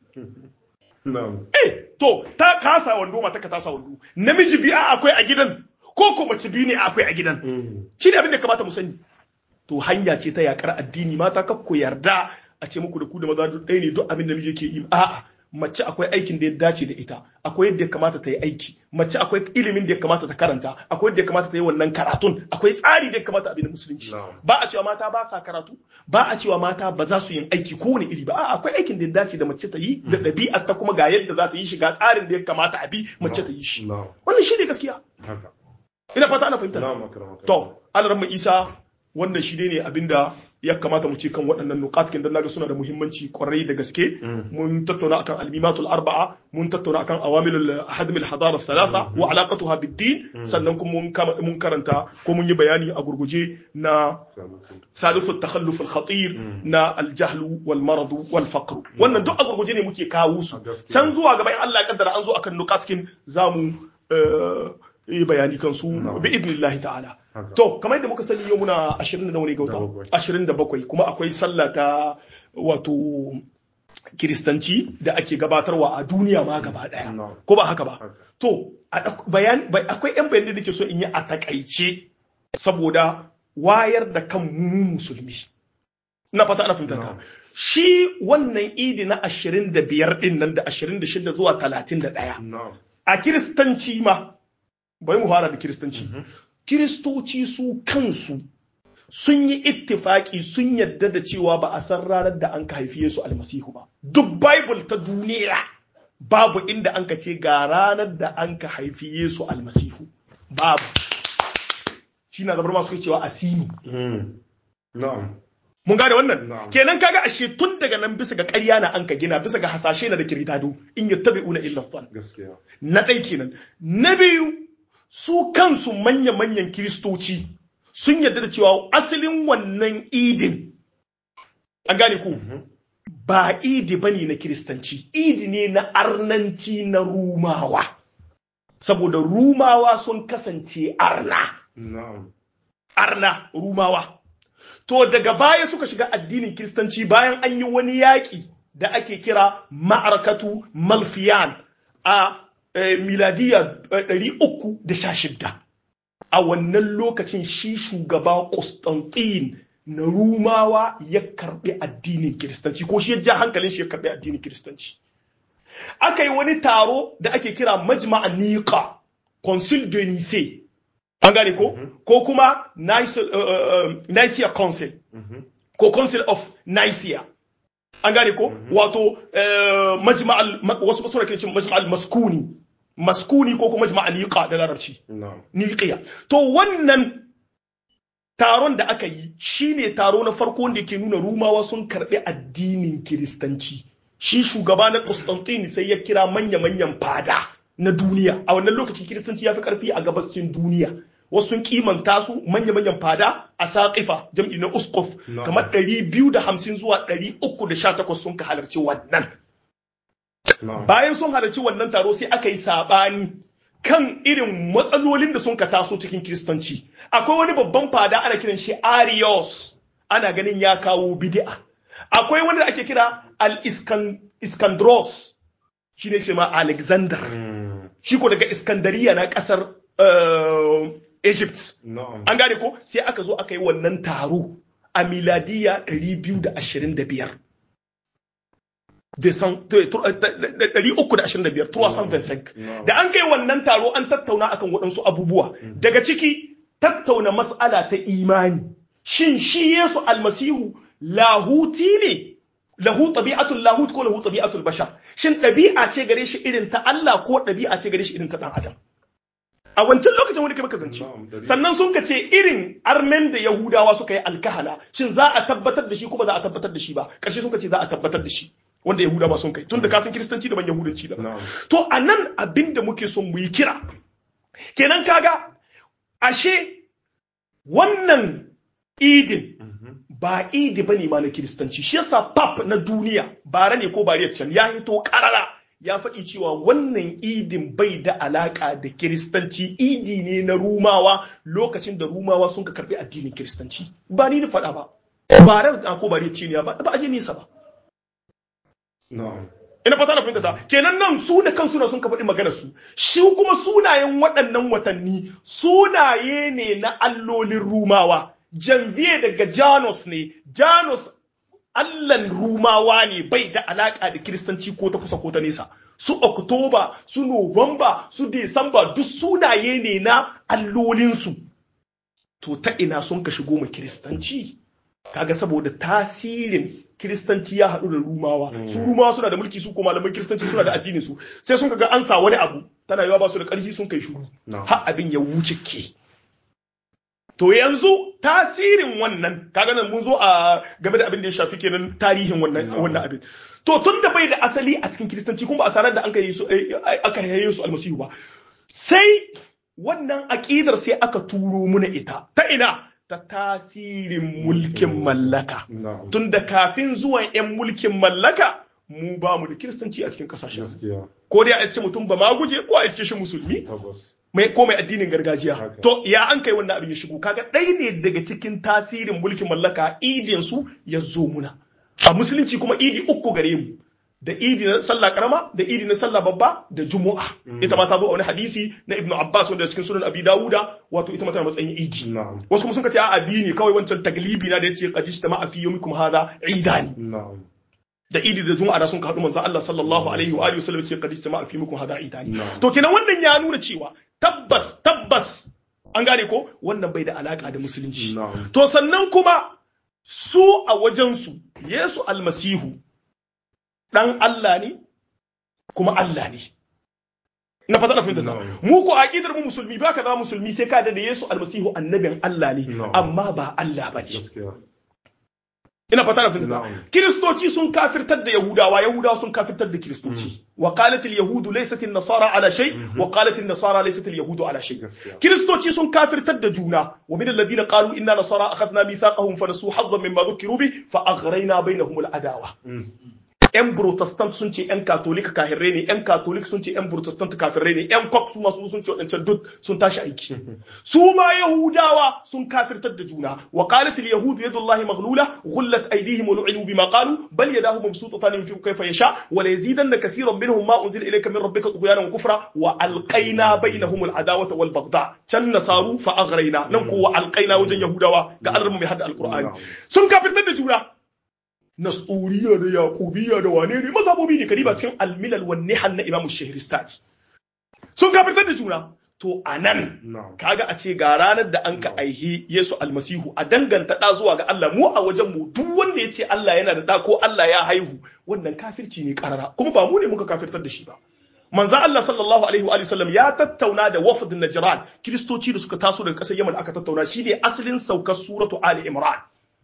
eh to ta kasa wando matar ka ta sa wando namiji biyu akwai a gidan ko ko mace biyu ne akwai a gidan shi ne abin da kamata mu sani to hanya ce ta yakar addini mata kakku yarda a ce muku da ku da maza duk ɗaya ne duk abin da miji ke yi a'a mace akwai aikin da ya dace da ita akwai yadda ya kamata ta yi aiki mace akwai ilimin da ya kamata ta karanta akwai yadda ya kamata ta yi wannan karatun akwai tsari da ya kamata abin musulunci ba a cewa mata ba sa karatu ba a cewa mata ba za su yin aiki kowane iri ba a'a akwai aikin da ya dace da mace ta yi da ɗabi'ar ta kuma ga yadda za ta yi shiga tsarin da ya kamata a bi mace ta yi shi wannan shi ne gaskiya ina fata ana fahimta to alaramma isa wannan shi ne abinda ya kamata mu ce kan waɗannan nukatkin don naga suna da muhimmanci kwarai da gaske mun tattauna akan almimatul arba'a mun tattauna akan awamilul hadmil hadara thalatha wa alaqatuha bid-din sannan kuma mun karanta ko mun yi bayani a gurguje na thalithu takhalluf al-khatir na al-jahl wal marad wal faqr wannan duk a gurguje ne muke kawo su can zuwa gaba in Allah ya kaddara an zo akan nukatkin zamu yi bayani kan su bi idnillahi ta'ala to kamar yadda muka sani yau muna 20 da wani gauta 27 kuma akwai sallah ta wato kiristanci da ake gabatarwa a duniya ma gaba daya ko ba haka ba to bayan akwai yan bayanai da ke so in yi a takaice saboda wayar da kan mu musulmi na fata ana fahimta ka shi wannan idi na 25 din nan da 26 zuwa 31 a kiristanci ma bai mu fara da kiristanci kiristoci su kansu sun yi ittifaki sun yadda da cewa ba a san ranar da an ka haifi Yesu almasihu ba duk bible ta duniya babu inda an ka ce ga ranar da an ka haifi Yesu almasihu babu shi na zabar masu cewa asini mun gane wannan kenan kaga ashe tun daga nan bisa ga ƙarya na an ka gina bisa ga hasashe na da kiridado in yattabi'una illa fan na ɗai kenan na biyu su kansu manya-manyan kiristoci sun yarda da cewa asalin wannan idin an gane ku ba idi bane na kiristanci idi ne na arnanci na rumawa saboda rumawa sun kasance arna arna rumawa to daga baya suka shiga addinin kiristanci bayan an yi wani yaƙi da ake kira ma'arakatu malfiyan a miladiya 316 a wannan lokacin shi shugaba Constantine na Rumawa ya karbi addinin Kiristanci ko shi ya ja hankalin shi ya karbi addinin Kiristanci aka yi wani taro da ake kira Majma'a Niqa Council de Nice an gane ko ko kuma Nicaea Council ko Council of Nicaea an gane ko wato majma'al wasu basu rake cin majma'al maskuni maskuni ko kuma majma'al niqa da larabci niqiya to wannan taron da aka yi shine taro na farko wanda yake nuna rumawa sun karbi addinin kiristanci shi shugaba na Constantine sai ya kira manya-manyan fada na duniya a wannan lokacin kiristanci ya fi karfi a gabashin duniya wasu sun kimanta su manya-manyan fada a saƙifa jam'i na uskuf kamar 250 zuwa 318 sun ka halarci wannan bayan sun halarci wannan taro sai aka yi saɓani kan irin matsalolin da sun ka taso cikin kiristanci akwai wani babban fada ana kiran shi arios ana ganin ya kawo bid'a akwai wani da ake kira al-iskandros shi ne ce ma alexander shi ko daga iskandariya na ƙasar Egypt. An gane ko sai aka zo aka yi wannan taro a miladiya 225. 325 325 da an kai wannan taro an tattauna akan waɗansu abubuwa daga ciki tattauna mas'ala ta imani shin shi Yesu almasihu lahuti ne lahu tabi'atul lahut ko lahu tabi'atul bashar shin ɗabi'a ce gare shi irin ta Allah ko ɗabi'a ce gare shi irin ta dan adam a wancan lokacin wani kai maka zance sannan sun ka ce irin armen da yahudawa suka yi alkahala shin za a tabbatar da shi kuma za a tabbatar da shi ba ƙarshe sun ka ce za a tabbatar da shi wanda yahudawa sun kai tun da kasan kiristanci daban yahudanci daban to a nan abin da muke son mu yi kira kenan kaga ashe wannan idin ba idi ba ne ma na kiristanci shi yasa pap na duniya bara ne ko bariyar can ya hito karara ya faɗi cewa wannan idin bai da alaƙa da kiristanci idi ne na rumawa lokacin da rumawa sun ka karɓi addinin kiristanci ba ni da faɗa ba bara ko bariyar ciniya ba ba a je nisa ba ina fata na fahimta ta kenan nan su da kansu na sun ka faɗi maganar su shi kuma sunayen waɗannan watanni sunaye ne na allolin rumawa janvier daga janus ne janus allan rumawa ne bai da alaka da kiristanci ko ta kusa ko ta nesa su oktoba su novamba su desamba duk sunaye ne na allolinsu to ta ina sun ka shigo ma kiristanci kaga saboda tasirin kiristanci ya haɗu da rumawa su rumawa suna da mulki su ko malaman kiristanci suna da addinin su sai sun ga an sa wani abu tana yawa ba su da ƙarfi sun kai shuru har abin ya wuce ke to yanzu tasirin wannan kaga nan mun zo a game da abin da ya shafi kenan tarihin wannan wannan abin to tun da bai da asali a cikin kiristanci kuma ba a sanar da an kai su aka yaye su almasihu ba sai wannan aqidar sai aka turo muna ita ta ina ta tasirin mulkin mallaka tun da kafin zuwan 'yan mulkin mallaka mu ba mu da kiristanci a cikin kasashen ko dai a iske mutum ba ma guje ko a iske shi musulmi mai ko mai addinin gargajiya to ya an kai wannan abin ya shigo kaga ɗaya ne daga cikin tasirin mulkin mallaka idin su ya zo muna a musulunci kuma idi uku gare mu da idi na sallah karama da idi na sallah babba da jumu'a ita ma ta zo a wani hadisi na ibnu abbas wanda cikin sunan abi dawuda wato ita ma tana matsayin idi wasu kuma sun ce a abi ne kawai wancan taglibi na da yace qadista ma fi yawmikum hadha idani da idi da juma'a da sun haɗu manzon Allah sallallahu alaihi wa alihi wasallam ce qadista ma fi yawmikum hadha idani to kenan wannan ya nuna cewa tabbas tabbas an gane ko wannan bai da alaka da musulunci to sannan kuma su a wajensu Yesu almasihu ɗan Allah ne kuma Allah ne. Na fata na fahimta ta. Mu ko aqidar mu musulmi baka zama musulmi sai ka da Yesu almasihu annabin Allah ne amma ba Allah ba ne. Ina fata na fahimta ta. Kiristoci sun kafirtar da Yahudawa, Yahudawa sun kafirtar da Kiristoci. Wa qalat al-yahudu laysat an-nasara ala shay wa qalat an-nasara laysat al-yahudu ala shay. Kiristoci sun kafirtar da juna wa min alladhina qalu inna nasara akhadna mithaqahum fa nasu haddan mimma dhukiru bi fa aghrayna bainahum al-adawa. 'yan protestant sun ce 'yan katolik kahirrai ne 'yan katolik sun ce 'yan protestant kafirrai ne 'yan kok su masu sun ce waɗancan duk sun tashi aiki su ma yahudawa sun kafirtar da juna wa qalat al yahud yadullahi maghlula ghullat aydihim wa lu'inu bima qalu bal yadahu mabsutatan yunfiqu kayfa yasha wa la yazidanna kathiran minhum ma unzila ilayka min rabbika tughyanan wa kufra wa alqayna bainahum al adawata wal baghdha can nasaru fa aghrayna nan ko wa alqayna wajen yahudawa ga Allah mai hada alqur'ani sun kafirtar da juna nasuriya da yaqubiya da wane ne mazhabobi ne kadiba cikin almilal wan nihal na imam shahristani sun kafirtar da juna to anan kaga a ce ga ranar da an ka aihi Yesu almasihu a danganta da zuwa ga Allah mu a wajen mu duk wanda ya ce Allah yana da da ko Allah ya haihu wannan kafirci ne karara kuma ba mu ne muka kafirtar da shi ba manzo Allah sallallahu alaihi wa sallam ya tattauna da wafd Najran kristoci da suka taso daga kasar Yaman aka tattauna shi ne asalin saukar suratu Ali Imran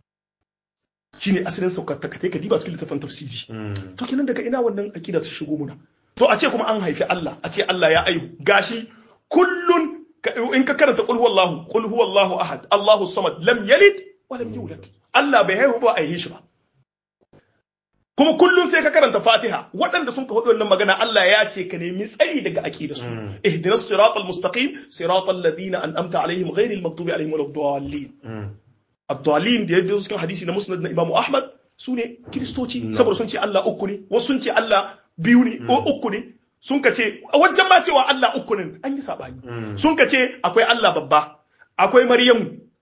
shine asalin saukar ta kai ka diba cikin littafin tafsiri to kenan daga ina wannan akida ta shigo muna to a ce kuma an haifi Allah a ce Allah ya aihu gashi kullun in ka karanta qul huwallahu qul huwallahu ahad Allahu samad lam yalid wa lam yulad Allah bai haihu ba a yi shi ba kuma kullum sai ka karanta Fatiha waɗanda sun ka hudu wannan magana Allah ya ce ka nemi tsari daga akida su ihdinas siratal mustaqim siratal ladina an'amta alaihim ghairil maghdubi alaihim waladdallin Abdulin da ya biyo cikin hadisi na Musnad na Imam Ahmad su ne Kiristoci saboda sun ce Allah uku ne wasu sun ce Allah biyu ne ko uku ne sun ka ce wajen ma cewa Allah uku ne an yi sabani sun ka ce akwai Allah babba akwai Maryamu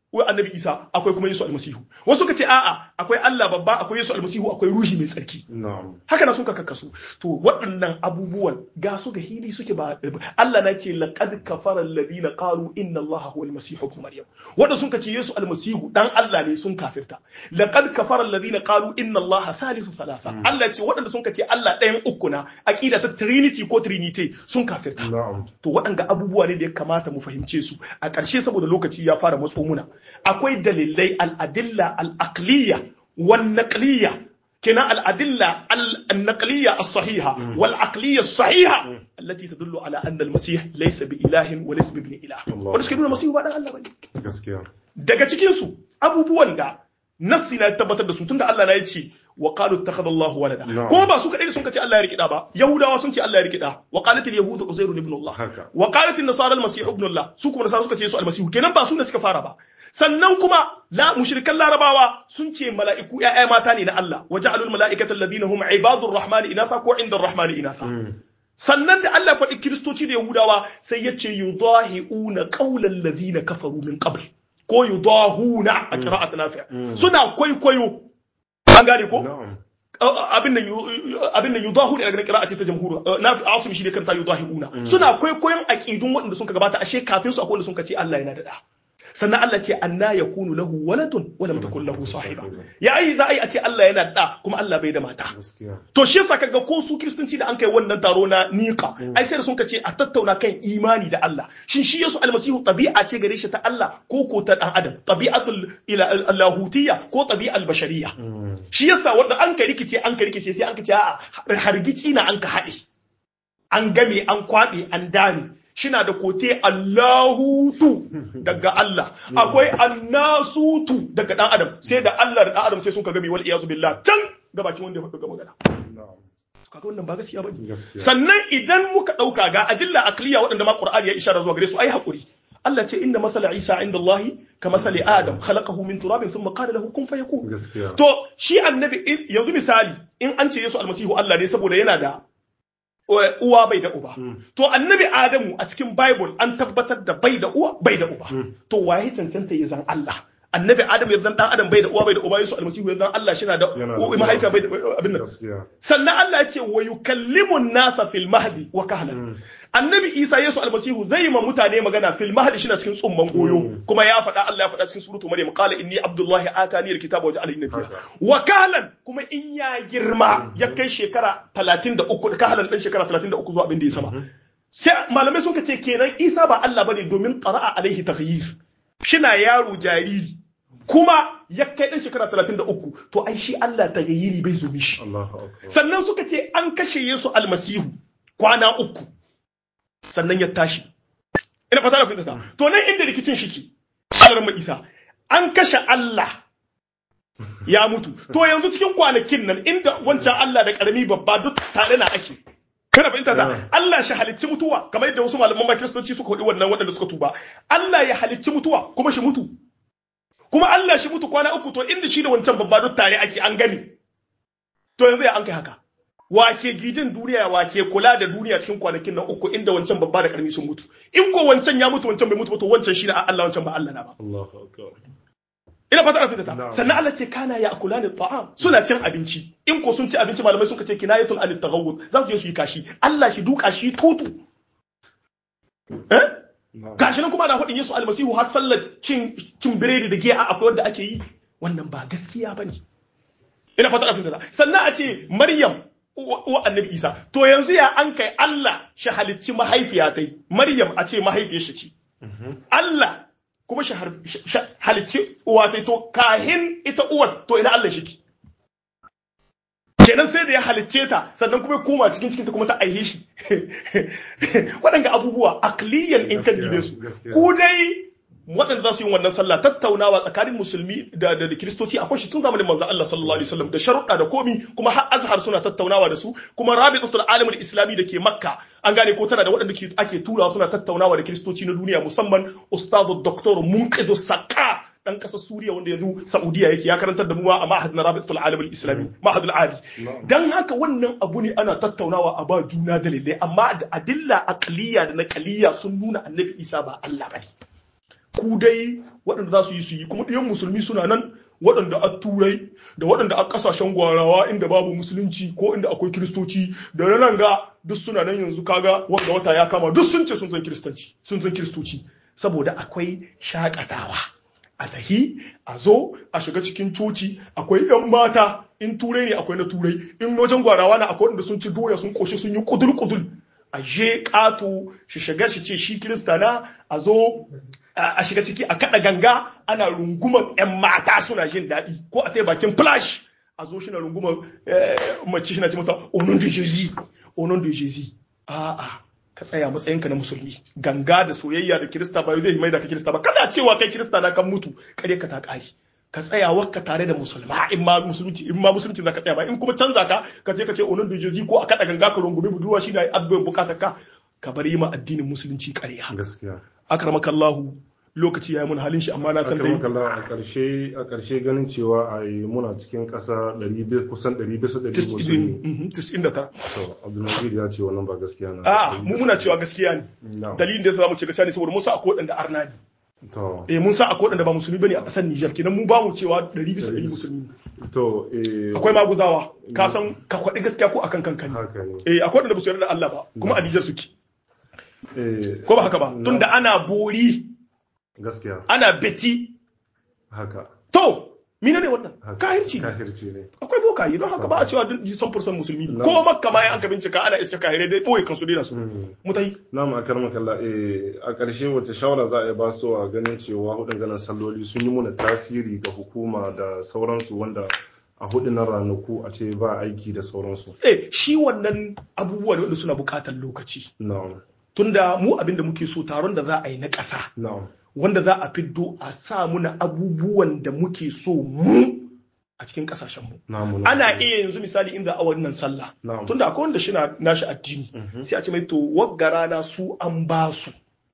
wai annabi Isa akwai kuma Yesu almasihu wasu suka ce a'a akwai Allah babba akwai Yesu almasihu akwai ruhi mai tsarki na'am haka na sun ka kakkasu to waɗannan abubuwan ga su ga hili suke ba Allah na ce laqad kafara alladhina qalu inna Allah huwa almasihu ibn maryam wanda sun ka ce Yesu almasihu dan Allah ne sun kafirta laqad kafara alladhina qalu inna Allah thalithu thalatha Allah ce waɗanda sun ka ce Allah ɗayan uku na aqida ta trinity ko trinity sun kafirta na'am to waɗanga abubuwa ne da ya kamata mu fahimce su a ƙarshe saboda lokaci ya fara matso muna akwai dalilai al'adilla al'aqliya wan naqliya kina al'adilla al-naqliya as-sahiha wal aqliya as-sahiha allati tadullu ala anna al-masih laysa bi ilahin wa laysa bi ibn ilah Allah. wanda suke nuna masihu ba dan Allah bane gaskiya daga cikin su abubuwan da nassi na tabbatar da su tunda Allah na yace wa qalu ittakhadha Allahu walada Na'am. kuma ba su kadai da sun kace Allah ya rikida ba yahudawa sun ce Allah ya rikida wa qalat al-yahudu uzairun ibn Allah haka wa qalat an-nasara al-masih ibn Allah su kuma nasara suka ce su al-masih kenan ba su ne suka fara ba sannan kuma la mushrikan larabawa sun ce mala'iku ƴaƴa mata ne na Allah wa ja'alul mala'ikata alladhina hum ibadur rahmani inatha ko inda rahmani inatha Mm. sannan da Allah faɗi kiristoci da yahudawa sai ya ce yudahi'una qawlan ladhina kafaru min qabl ko yudahuna a qira'at nafi' suna kwaikwayo an gane ko na'am abin nan abin nan yudahu ne daga qira'a ce ta jamhur nafi asim shi ne kanta yudahiuna suna kwaikwayon aqidun waɗanda sun ka gabata ashe kafin su akwai wanda sun ka ce Allah yana da da sannan Allah ce anna yakunu lahu waladun wa lam takul lahu sahiba ya ai za a yi a ce Allah yana da kuma Allah bai da mata gaskiya to shi yasa kaga ko su kristanci da an kai wannan taro na niqa ai sai da sun ce a tattauna kan imani da Allah shin shi Yesu almasihu tabi'a ce gare shi ta Allah ko ko ta dan adam tabi'atul ila allahutiyya ko tabi'al bashariyya Mm. shi yasa wanda an ka rikice an ka rikice sai an ka ce a'a hargici na an ka haɗe an game an kwaɗe an dame shina da kote Allahutu daga Allah akwai annasutu daga dan adam sai da Allah da dan adam sai sun ka game wal iyazu billah can gabakin wanda ya faɗi ga magana na'am kaga wannan ba gaskiya bane gaskiya sannan idan muka dauka ga adilla akliya waɗanda ma Qur'ani ya ishara zuwa gare su ai hakuri Allah ce inna masala Isa inda Allah ka masali Adam khalaqahu min turabin thumma qala lahu kun fayakun gaskiya to shi annabi in- yanzu misali in an ce Yesu almasihu Allah ne saboda yana da uh, uwa bai da uba to annabi Adamu a cikin Bible an tabbatar da bai da uwa bai da uba to waye cancanta ya zan Allah annabi Adam ya zan dan Adam bai da uwa bai da uba Yesu almasihu ya zan Allah shi na da Yana da u- mahaifiya bai da abin nan gaskiya sannan Allah ya ce wa yukallimun nasa fil mahdi wa kahlan annabi Isa Yesu almasihu zai ma mutane magana fil mahdi shi na cikin tsumman goyo kuma ya faɗa Allah ya faɗa cikin suratu Maryam qala inni abdullahi atani alkitaba wa ja'alani nabiyya Haka. wa kahlan kuma in ya girma ya kai shekara 33 kahlan dan shekara 33 zuwa abin da ya sama sai malamai sun ce kenan Isa ba Allah bane domin qara'a alaihi taghyir shina yaro jariri kuma ya kai dan shekara 33 to ai shi Allah taghyiri bai zo mishi Allahu akbar sannan suka ce an kashe Yesu almasihu kwana uku sannan ya tashi ina fata da fitata to nan inda rikicin shike Allah mai Isa an kashe Allah ya mutu to yanzu cikin kwanakin nan inda wancan Allah da karami babba duk tare na ake kana fahimta ta Yeah. Allah shi halicci mutuwa kamar yadda wasu malaman ma kiristoci suka faɗi wannan waɗanda suka tuba Allah ya halicci mutuwa kuma shi mutu kuma Allah shi mutu kwana uku to inda shi da wancan babba duk tare ake an gani to yanzu ya an kai haka wake gidin duniya wake kula da duniya cikin kwanakin nan uku inda wancan babba da karami sun mutu in ko wancan ya mutu wancan bai mutu ba to wancan shi na Allah wancan ba Allah na ba Allahu akbar ina fata fita ta Na'am. sannan Allah ce kana ya akula ni ta'am suna cin abinci in ko sun ci abinci malamai sun ce kinayatul anit taghawud za su je su yi kashi Allah shi duka shi tutu eh na'am gashi nan kuma ana faɗin Yesu almasihu har sallar cin cin biredi da giya akwai wanda ake yi wannan ba gaskiya bane ina fata fita ta sannan a ce Maryam uwa uwa annabi Isa to yanzu ya an kai Allah shi halicci mahaifiya tai Maryam a ce mahaifiyar shi ce Allah kuma shi har- shi- shi halicci uwa ta to kahin ita uwar to ina Allah shi ki kenan sai da ya halicce ta sannan kuma ya koma cikin cikin ta kuma ta aihe shi waɗanga abubuwa akliyan in kan Gaskiya, gibe su gaskiya. ku dai waɗanda za su yi wannan sallah tattaunawa tsakanin musulmi da da da kiristoci akwai shi tun zamanin manzon Allah sallallahu alaihi wasallam da sharuɗa da komi kuma har azhar suna tattaunawa da su kuma rabitatul alamul islami da ke makka an gane ko tana da waɗanda ke- ake turawa suna tattaunawa da kiristoci na duniya musamman ustazu doktor munqidu saka dan ƙasar Suriya wanda yanzu Saudiya yake ya karantar da mu a ma'had na Rabitul Alam al-Islami ma'had al-Ali Na'am. dan haka wannan abu ne ana tattaunawa a ba juna dalilai amma da adilla aqliya da naqliya sun nuna Annabi Isa ba Allah bane ku dai waɗanda za su yi su yi kuma ɗiyan musulmi suna nan waɗanda a turai da waɗanda a ƙasashen gwarawa inda babu musulunci ko inda akwai kiristoci da na nan ga duk suna nan yanzu kaga wanda wata ya kama duk sun ce sun san kiristanci sun san kiristoci saboda akwai shakatawa a tahi a zo a shiga cikin coci akwai yan mata in turai ne akwai na turai in wajen gwarawa na akwai wanda sun ci doya sun koshi sun yi kudul kudul a je ƙato shi shiga shi ce shi kirista na a zo a shiga ciki a kaɗa ganga ana rungumar 'yan mata suna jin daɗi ko a tai bakin flash a zo shi na rungumar mace shi na ce mata onon de jésus onon de jésus a'a ka tsaya matsayinka na musulmi ganga da soyayya da kirista ba zai mai da ka kirista ba kada cewa kai kirista na kan mutu kare ka ta ƙari ka tsaya wakka tare da musulma in ma musulunci in ma musulunci zaka tsaya ba in kuma canza ka ka je ka ce onon dojoji ko a kada ganga ka rungumi budurwa shi da addu'ar bukatar ka ka bar yi ma addinin musulunci ƙarya gaskiya akramakallahu lokaci yayi mun halin shi amma na san dai akramakallahu a ƙarshe a ƙarshe ganin cewa a yi muna cikin ƙasa 100 kusan 100 bisa 100 musulmi 99 to Abdulmajid ya ce wannan ba gaskiya na a mu muna cewa gaskiya ne Na'am. dalilin da yasa zamu ce gaskiya ne saboda mun sa akwai wadanda arna ne to eh mun sa akwai wadanda ba musulmi bane a ƙasar Niger kenan mu ba mu cewa 100 bisa 100 musulmi ne to eh akwai maguzawa ka san ka kwaɗi gaskiya ko akan kanka ne haka ne eh akwai wadanda ba su yarda da Allah ba kuma a Niger suke eh ko ba haka ba tunda ana bori gaskiya ana beti haka to mina ne wannan haka. kahirci ne kahirci ne akwai bokaye don haka ba a cewa duk san fursan musulmi ne No. ko makka ma an ka bincika ana iska kahirai dai boye kansu dai na su Mm. mutai Na'am a karmaka Allah eh a ƙarshe wace shawara za a yi ba su a ganin cewa hudun ganin salloli sun yi muna tasiri ga hukuma da sauransu wanda a hudunan ranaku a ce ba aiki da sauransu. eh shi wannan abubuwa ne wanda suna buƙatar lokaci Na'am. tunda mu abin da muke so taron da za a yi na ƙasa Na'am. wanda za a fiddo a sa muna abubuwan da muke so mu a cikin ƙasashenmu Na'am. ana iya yanzu misali inda a wannan sallah Na'am. tunda akwai wanda shi na nashi addini Mhm. sai a ce mai to wagga rana su an ba su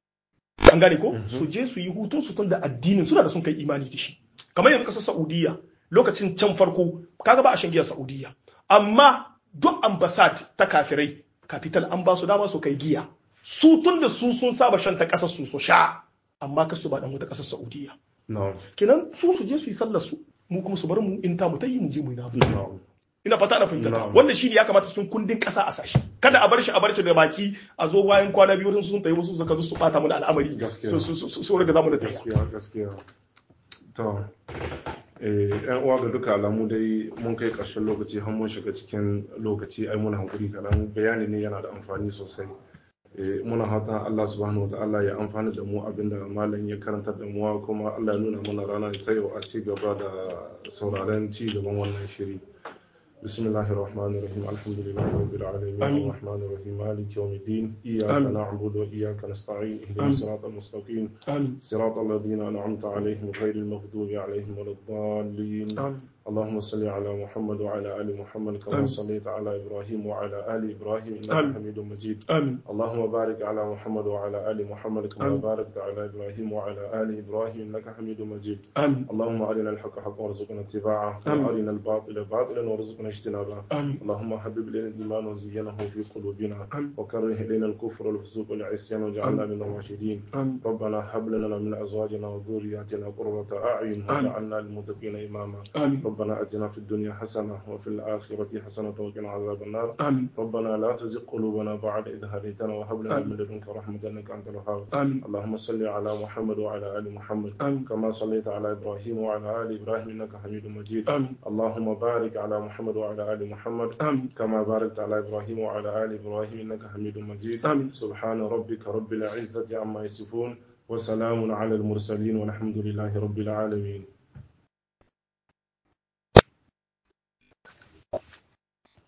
an gane ko su je su yi hutun su tunda addinin suna da sun kai imani da shi kamar yanzu kasar Saudiya lokacin can farko kaga ba a shan giya Saudiya amma duk ambassad ta kafirai capital an ba su dama su kai giya su tunda su sun saba shan ta kasar su su sha amma kar su ba dan wata kasar Saudiya Na'am. kenan su su je su yi sallar su mu kuma su bar mu in ta mu ta yi mu je mu yi namu Na'am. ina fata na fahimta ta Na'am. wannan shi ne ya kamata cikin kundin kasa a sashi kada a bar shi a bar shi da baki a zo bayan kwana biyu wasu sun tayi wasu suka zo su bata mana al'amari Gaskiya. su su su su riga zamu da tafiya Gaskiya gaskiya. To eh yan uwa ga duka alamu dai mun kai ƙarshen lokaci har mun shiga cikin lokaci ai muna hankuri kaɗan bayani ne yana da amfani sosai. Eh, muna hatan Allah subhanahu wa ta'ala ya amfana da mu abinda malam ya karanta da mu kuma Allah ya nuna mana rana ta yau a ci gaba da sauraren ci gaban wannan shiri بسم الله الرحمن الرحيم الحمد لله رب العالمين آمين. الرحمن الرحيم مالك يوم الدين إياك آمين. نعبد وإياك نستعين اهدنا آمين. الصراط المستقيم amin صراط الذين أنعمت عليهم غير المغضوب عليهم ولا الضالين amin اللهم صل على محمد وعلى آل محمد كما آمين. صليت على إبراهيم وعلى آل إبراهيم إنك آمين. حميد مجيد amin اللهم بارك على محمد وعلى آل محمد كما آمين. باركت على إبراهيم وعلى آل إبراهيم إنك حميد مجيد amin اللهم أرنا الحق حقا وارزقنا اتباعه آمين. وأرنا الباطل باطلا وارزقنا اجتنابه amin اللهم حبب إلينا الإيمان وزينه في قلوبنا آمين. وكره إلينا الكفر والفسوق والعصيان وجعلنا من الراشدين amin ربنا هب لنا من أزواجنا وذرياتنا قرة أعين واجعلنا للمتقين إماما amin ربنا أتنا في الدنيا حسنة وفي الآخرة حسنة وقنا عذاب النار amin ربنا لا تزغ قلوبنا بعد إذ هديتنا وهب لنا آمين. من لدنك رحمة إنك أنت الوهاب amin اللهم صل على محمد وعلى آل محمد آمين. كما صليت على إبراهيم وعلى آل إبراهيم إنك حميد مجيد amin اللهم بارك على محمد وعلى آل محمد amin كما باركت على إبراهيم وعلى آل إبراهيم إنك حميد مجيد آمين. سبحان ربك رب العزة عما يصفون وسلام على المرسلين والحمد لله رب العالمين